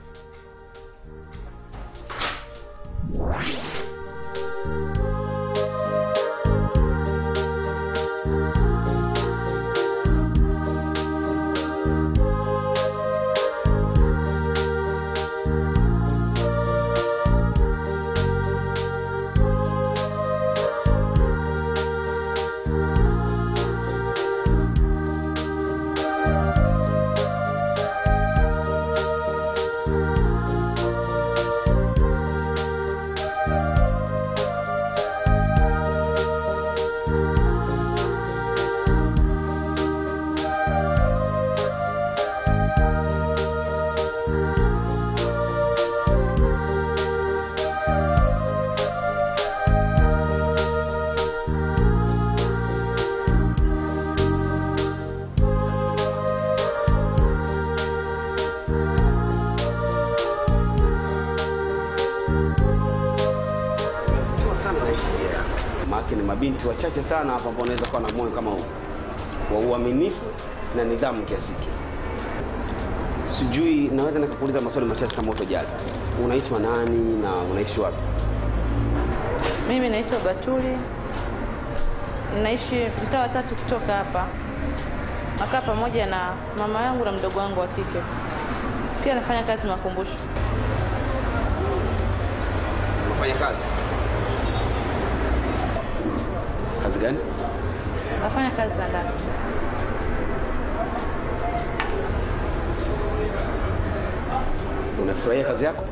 Maana ni mabinti wachache sana hapa ambao wanaweza kuwa na moyo kama huu wa uaminifu na nidhamu kiasi hiki. Sijui, naweza nikakuuliza maswali machache kama utojali. Unaitwa nani na unaishi wapi? Mimi naitwa Batuli, naishi mtaa wa tatu kutoka hapa. Nakaa pamoja na mama yangu na mdogo wangu wa kike. Pia nafanya kazi makumbusho. Unafanya kazi? Kazi gani? Nafanya kazi za ndani. Unafurahia kazi yako?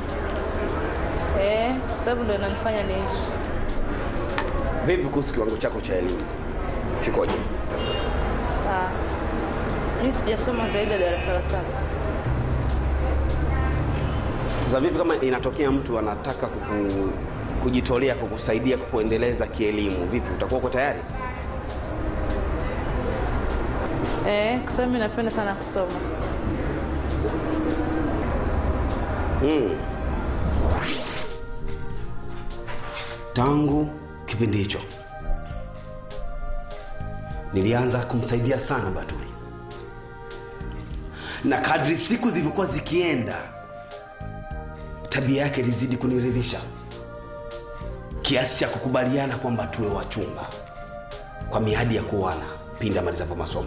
Eh, sababu ndio inanifanya niishi. Vipi kuhusu kiwango chako cha elimu, kikoje? Ah, mimi sijasoma zaidi ya darasa la saba. Sasa vipi kama inatokea mtu anataka kuku, kujitolea kukusaidia kukuendeleza kielimu, vipi, utakuwa uko tayari? Eh, kwa sababu mimi napenda sana kusoma. Mm. Tangu kipindi hicho nilianza kumsaidia sana Batuli, na kadri siku zilivyokuwa zikienda, tabia yake ilizidi kuniridhisha kiasi cha kukubaliana kwamba tuwe wachumba kwa miadi ya kuoana pindi amalizapo masomo,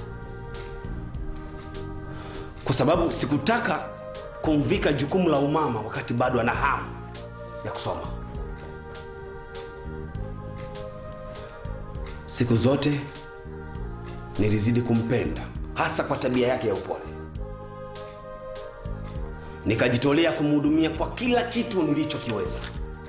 kwa sababu sikutaka kumvika jukumu la umama wakati bado ana hamu ya kusoma. Siku zote nilizidi kumpenda, hasa kwa tabia yake ya upole. Nikajitolea kumhudumia kwa kila kitu nilichokiweza.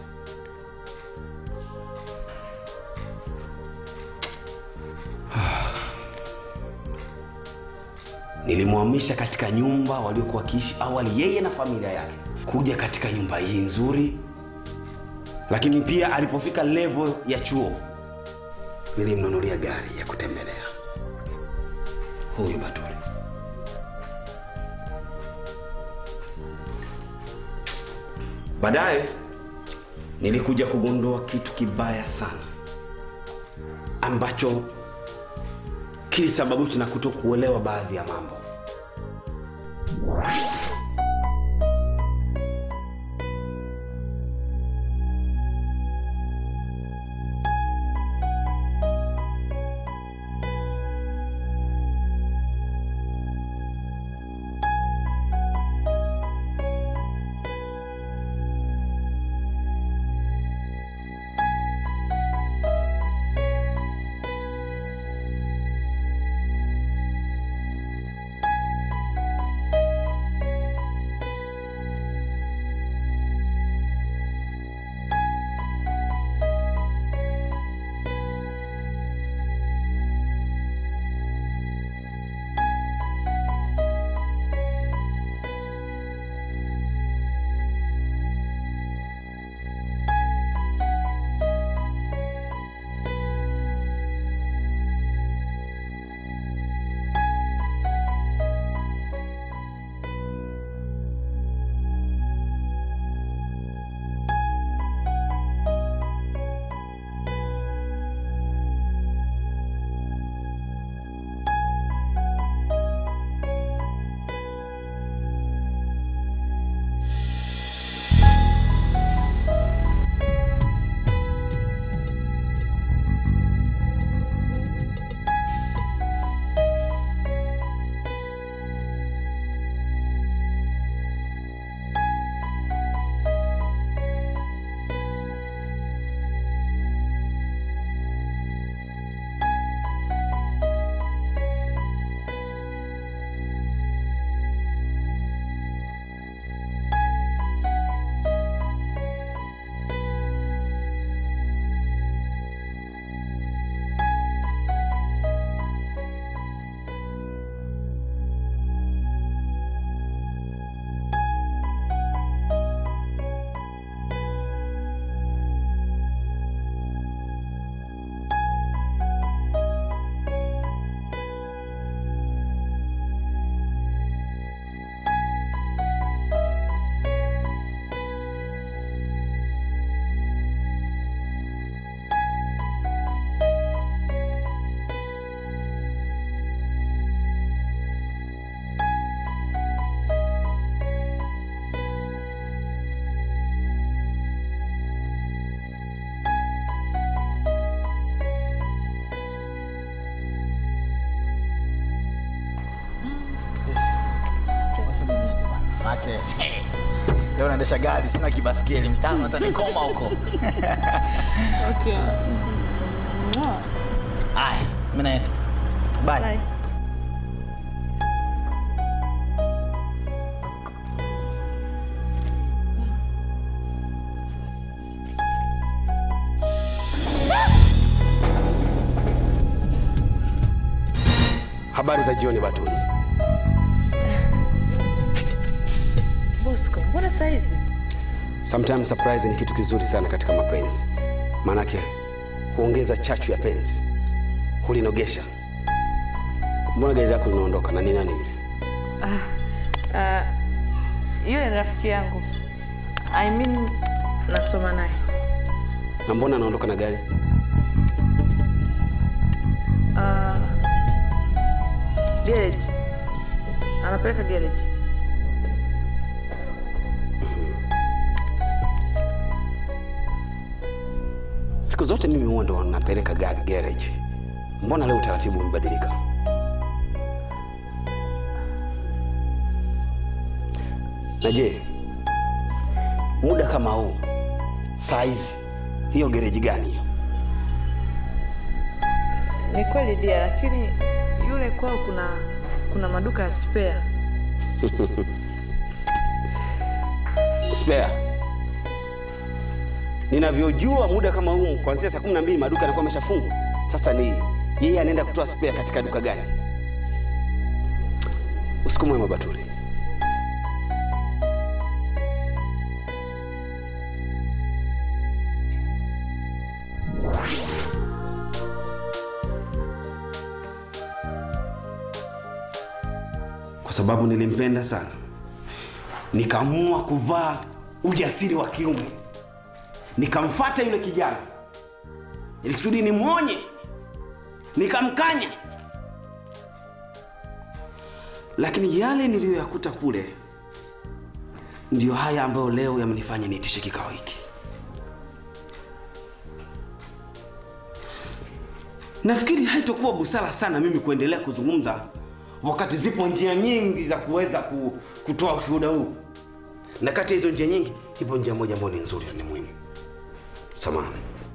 Nilimhamisha katika nyumba waliokuwa wakiishi awali yeye na familia yake, kuja katika nyumba hii nzuri. Lakini pia alipofika level ya chuo, nilimnunulia gari ya kutembelea. Huyu Batuli. Baadaye nilikuja kugundua kitu kibaya sana ambacho kilisababishwa na kutokuelewa baadhi ya mambo. aise. Leo naendesha gari, sina kibaskeli mtano hata nikoma huko. Okay. Mwah. Haya, mimi naenda. Bye. Bye. Habari za jioni Batuli. Bosco, mbona saa hizi? Sometimes surprise ni kitu kizuri sana katika mapenzi, maanake huongeza chachu ya penzi, hulinogesha. Mbona gari lako linaondoka na ni nani yule? Ah, ah, yule ni rafiki yangu. I mean nasoma naye. Na mbona anaondoka na gari? Ah, garage. Anapeleka garage. Siku zote mimi huwa ndo napeleka gari garage. Mbona leo utaratibu umebadilika? Na je, muda kama huu saa hizi hiyo gereji gani hiyo? Ni kweli dia, lakini yule kwao kuna kuna maduka ya spare. Spare. Ninavyojua muda kama huu kuanzia saa kumi na mbili maduka yanakuwa yameshafungwa. Sasa ni yeye anaenda kutoa spare katika duka gani? Usiku mwema Batuli. Kwa sababu nilimpenda sana, nikaamua kuvaa ujasiri wa kiume, nikamfata yule kijana ili kusudi nimwonye, nikamkanya, lakini yale niliyoyakuta kule ndiyo haya ambayo leo yamenifanya niitishe kikao hiki. Nafikiri haitokuwa busara sana mimi kuendelea kuzungumza wakati zipo njia nyingi za kuweza ku, kutoa ushuhuda huu, na kati ya hizo njia nyingi ipo njia moja ambayo ni nzuri na ni muhimu. Samahani.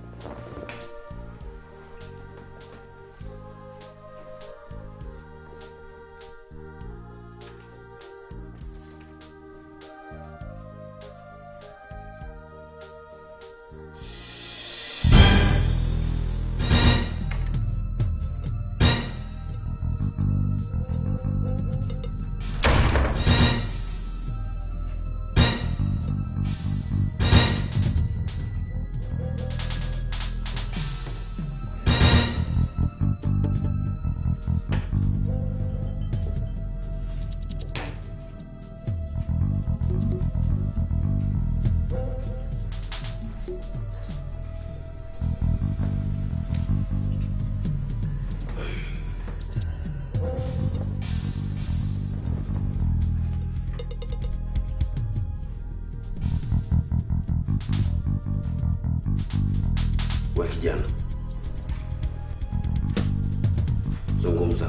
We kijana, zungumza.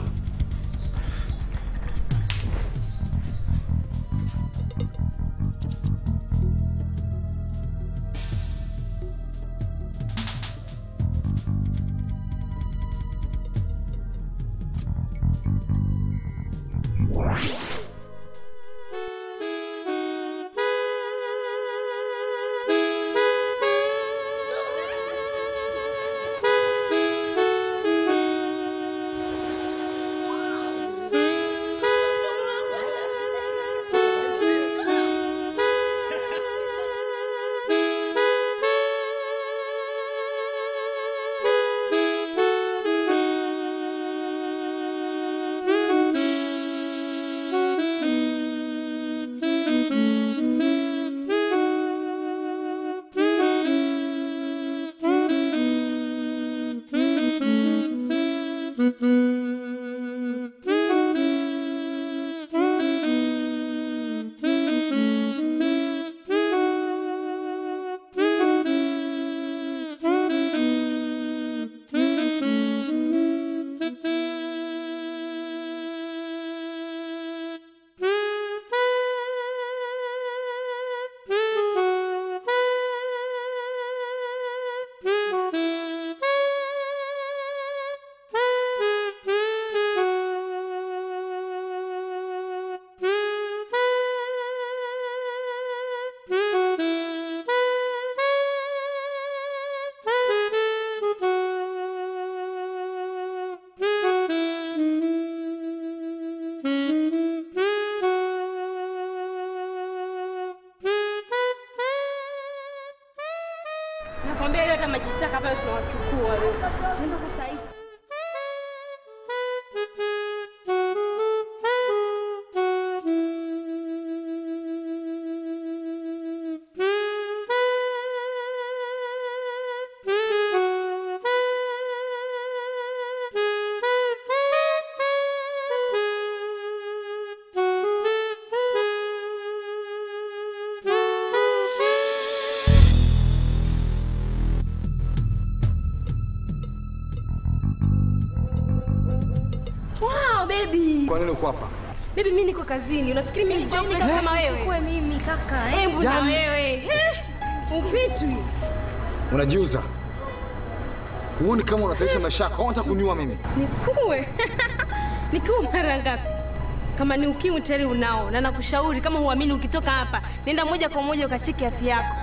kwa nini uko hapa? Bibi, mimi niko kazini. Unafikiri mimi ni jobless kama wewe? Chukue mimi kaka. Hebu na Yaani- wewe. He? Upitwi. Unajiuza. Huoni kama unataisha maisha yako? Unataka kuniua mimi? Nikuwe. Nikuwe mara ngapi? Kama ni ukimwi tayari unao, na nakushauri kama huamini, ukitoka hapa nenda moja kwa moja ukacheki afya yako.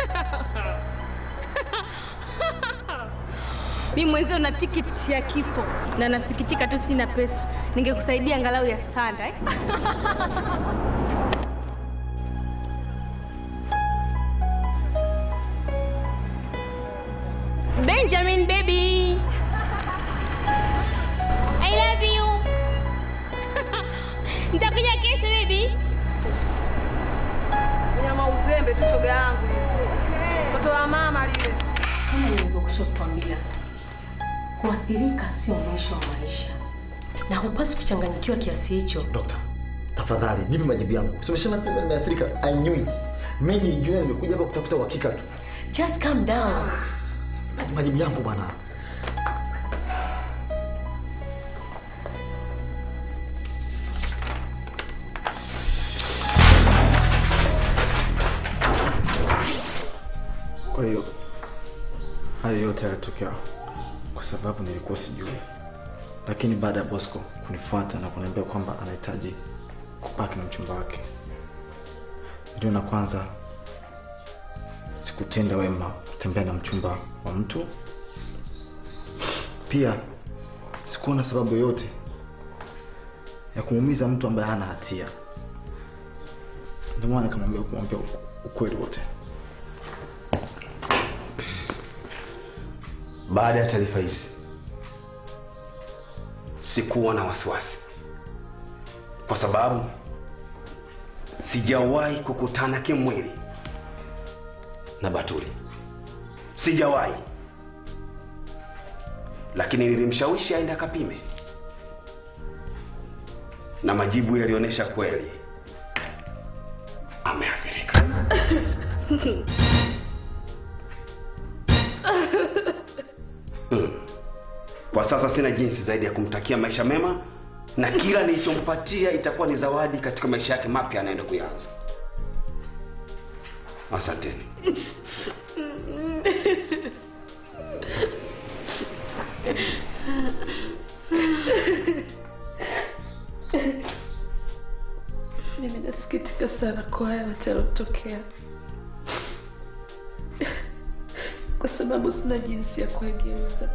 Mimi mwenzio na tiketi ya kifo na nasikitika tu sina pesa. Ningekusaidia angalau ya sanda eh? Benjamin baby. I love you. Nitakuja kesho baby. Nyama uzembe tu shoga yangu. Mtoto wa mama lile. Kama nilivyokusha kukwambia, kuathirika sio mwisho wa maisha, na hupaswi kuchanganyikiwa kiasi hicho. Dokta, tafadhali nipe majibu yangu. Si umesema sasa nimeathirika? I knew it. Mimi nilijua nimekuja hapa kutafuta uhakika tu. Just calm down. Majibu yangu bwana. Kwa hiyo hayo yote yalitokea kwa sababu nilikuwa sijui, lakini baada ya Bosco kunifuata na kuniambia kwamba anahitaji kubaki na mchumba wake, ndio na kwanza sikutenda wema kutembea na mchumba wa mtu. Pia sikuona sababu yoyote ya kumuumiza mtu ambaye hana hatia, ndio maana nikamwambia kumwambia ukweli wote. Baada ya taarifa hizi, sikuwa na wasiwasi, kwa sababu sijawahi kukutana kimwili na Batuli, sijawahi, lakini nilimshawishi aende akapime, na majibu yalionyesha kweli ameathirika. Hmm. Kwa sasa sina jinsi zaidi ya kumtakia maisha mema na kila nilichompatia itakuwa ni zawadi katika maisha yake mapya anaenda kuyaanza. Asanteni. Mimi nasikitika sana kwa haya yote yalotokea, kwa sababu sina jinsi ya kuegeuza,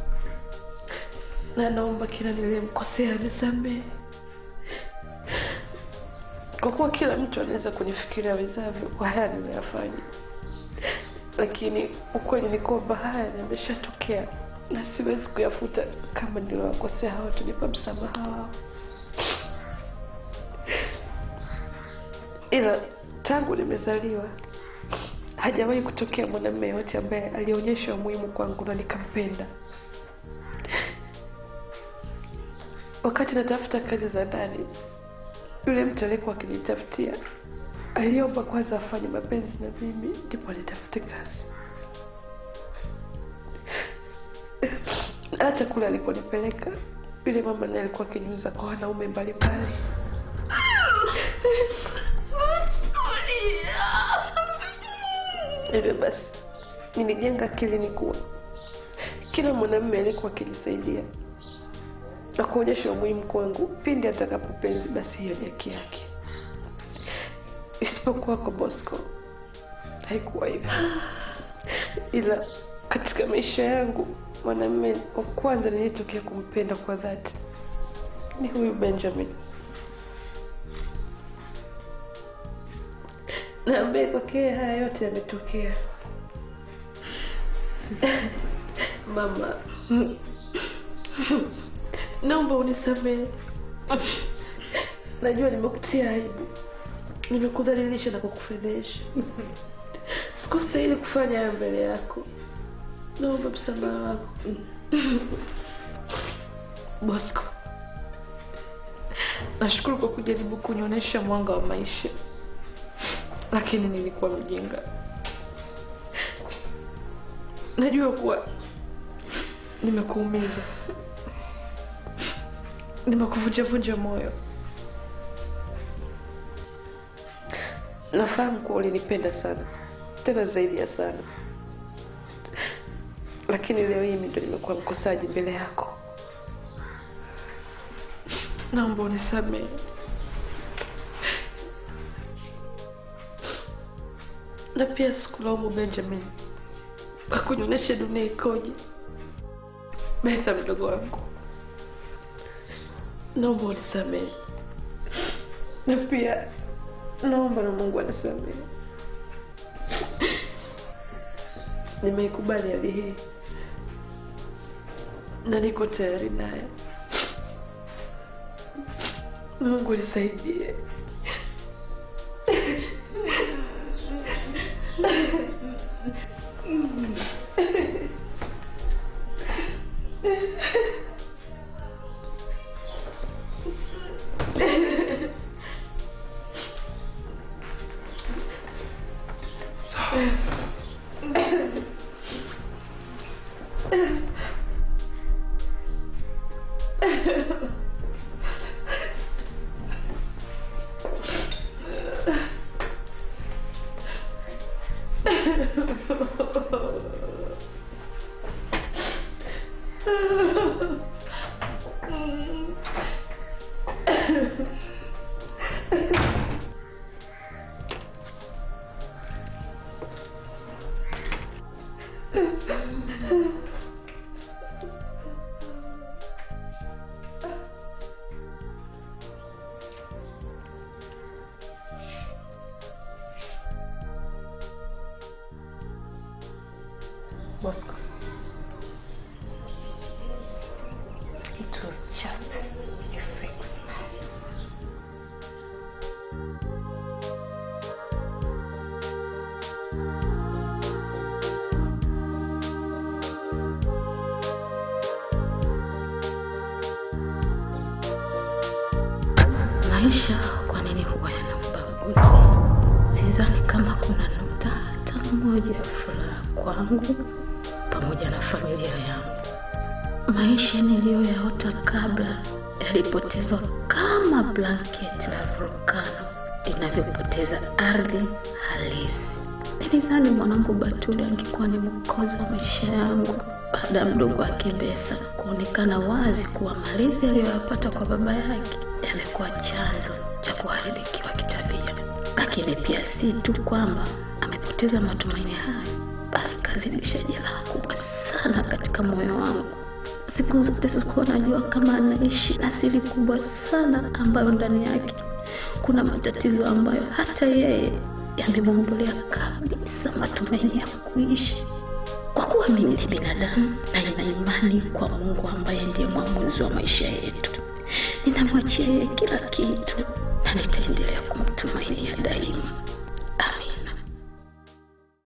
na naomba kila niliyemkosea anisamehe, kwa kuwa kila mtu anaweza kunifikiria wezavyo kwa haya niliyoyafanya, lakini ukweli ni kwamba haya yameshatokea na siwezi kuyafuta. Kama niliwakosea hao, tunipa msamaha wao ila tangu nimezaliwa hajawahi kutokea mwanamume yote ambaye alionyesha umuhimu kwangu na nikampenda. Wakati natafuta kazi za ndani, yule mtu aliyekuwa akinitafutia aliomba kwanza afanye mapenzi na mimi ndipo nitafute kazi. Hata kule alikonipeleka yule mama naye alikuwa akiniuza kwa wanaume mbalimbali. Hivyo basi nilijenga akilini kuwa kila mwanamume aliyekuwa akinisaidia na kuonyesha umuhimu kwangu pindi atakapopenzi, basi hiyo ni haki yake, isipokuwa kwa Bosco haikuwa hivyo. Ila katika maisha yangu mwanamume wa kwanza nilitokea kumpenda kwa dhati ni huyu Benjamin. na ambaye kwake haya yote yametokea. Mama, naomba unisamehe. Najua nimekutia aibu, nimekudhalilisha na kukufedhesha. Sikustahili kufanya haya mbele yako. Naomba msamaha wako. Bosco, nashukuru kwa kujaribu kunionyesha mwanga wa maisha lakini nilikuwa mjinga. Najua kuwa nimekuumiza, nimekuvunjavunja moyo. Nafahamu kuwa ulinipenda sana, tena zaidi ya sana, lakini leo hii mimi ndo nimekuwa mkosaji mbele yako. Naomba unisamehe. Na pia sikulaumu Benjamin kwa kunionyesha dunia ikoje. Betha mdogo wangu, naomba unisamehe, na pia naomba na Mungu anisamehe. Nimeikubali hali hii na niko tayari naye. Mungu nisaidie. Bosco. It was just a fake smile. Maisha kwa nini huwa yana ubaguzi? Sidhani kama kuna nukta hata moja ya furaha kwangu pamoja na familia yangu. Maisha niliyoyaota kabla yalipotezwa kama blanketi la volkano linavyopoteza ardhi halisi. Nilidhani mwanangu Batuli angekuwa ni mwokozi wa maisha yangu baada ya mdogo wake Besa kuonekana wazi kuwa malezi aliyoyapata kwa baba yake yamekuwa chanzo cha kuharibikiwa kitabia. Lakini pia si tu kwamba amepoteza matumaini hayo, bali kazidisha jeraha kubwa sana katika moyo wangu. Siku zote sikuwa najua kama anaishi na siri kubwa sana ambayo ndani yake kuna matatizo ambayo hata yeye yamemwondolea kabisa matumaini ya kuishi. Kwa kuwa mimi ni binadamu na nina imani kwa Mungu ambaye ndiye mwamuzi wa maisha yetu, ninamwachia yeye kila kitu,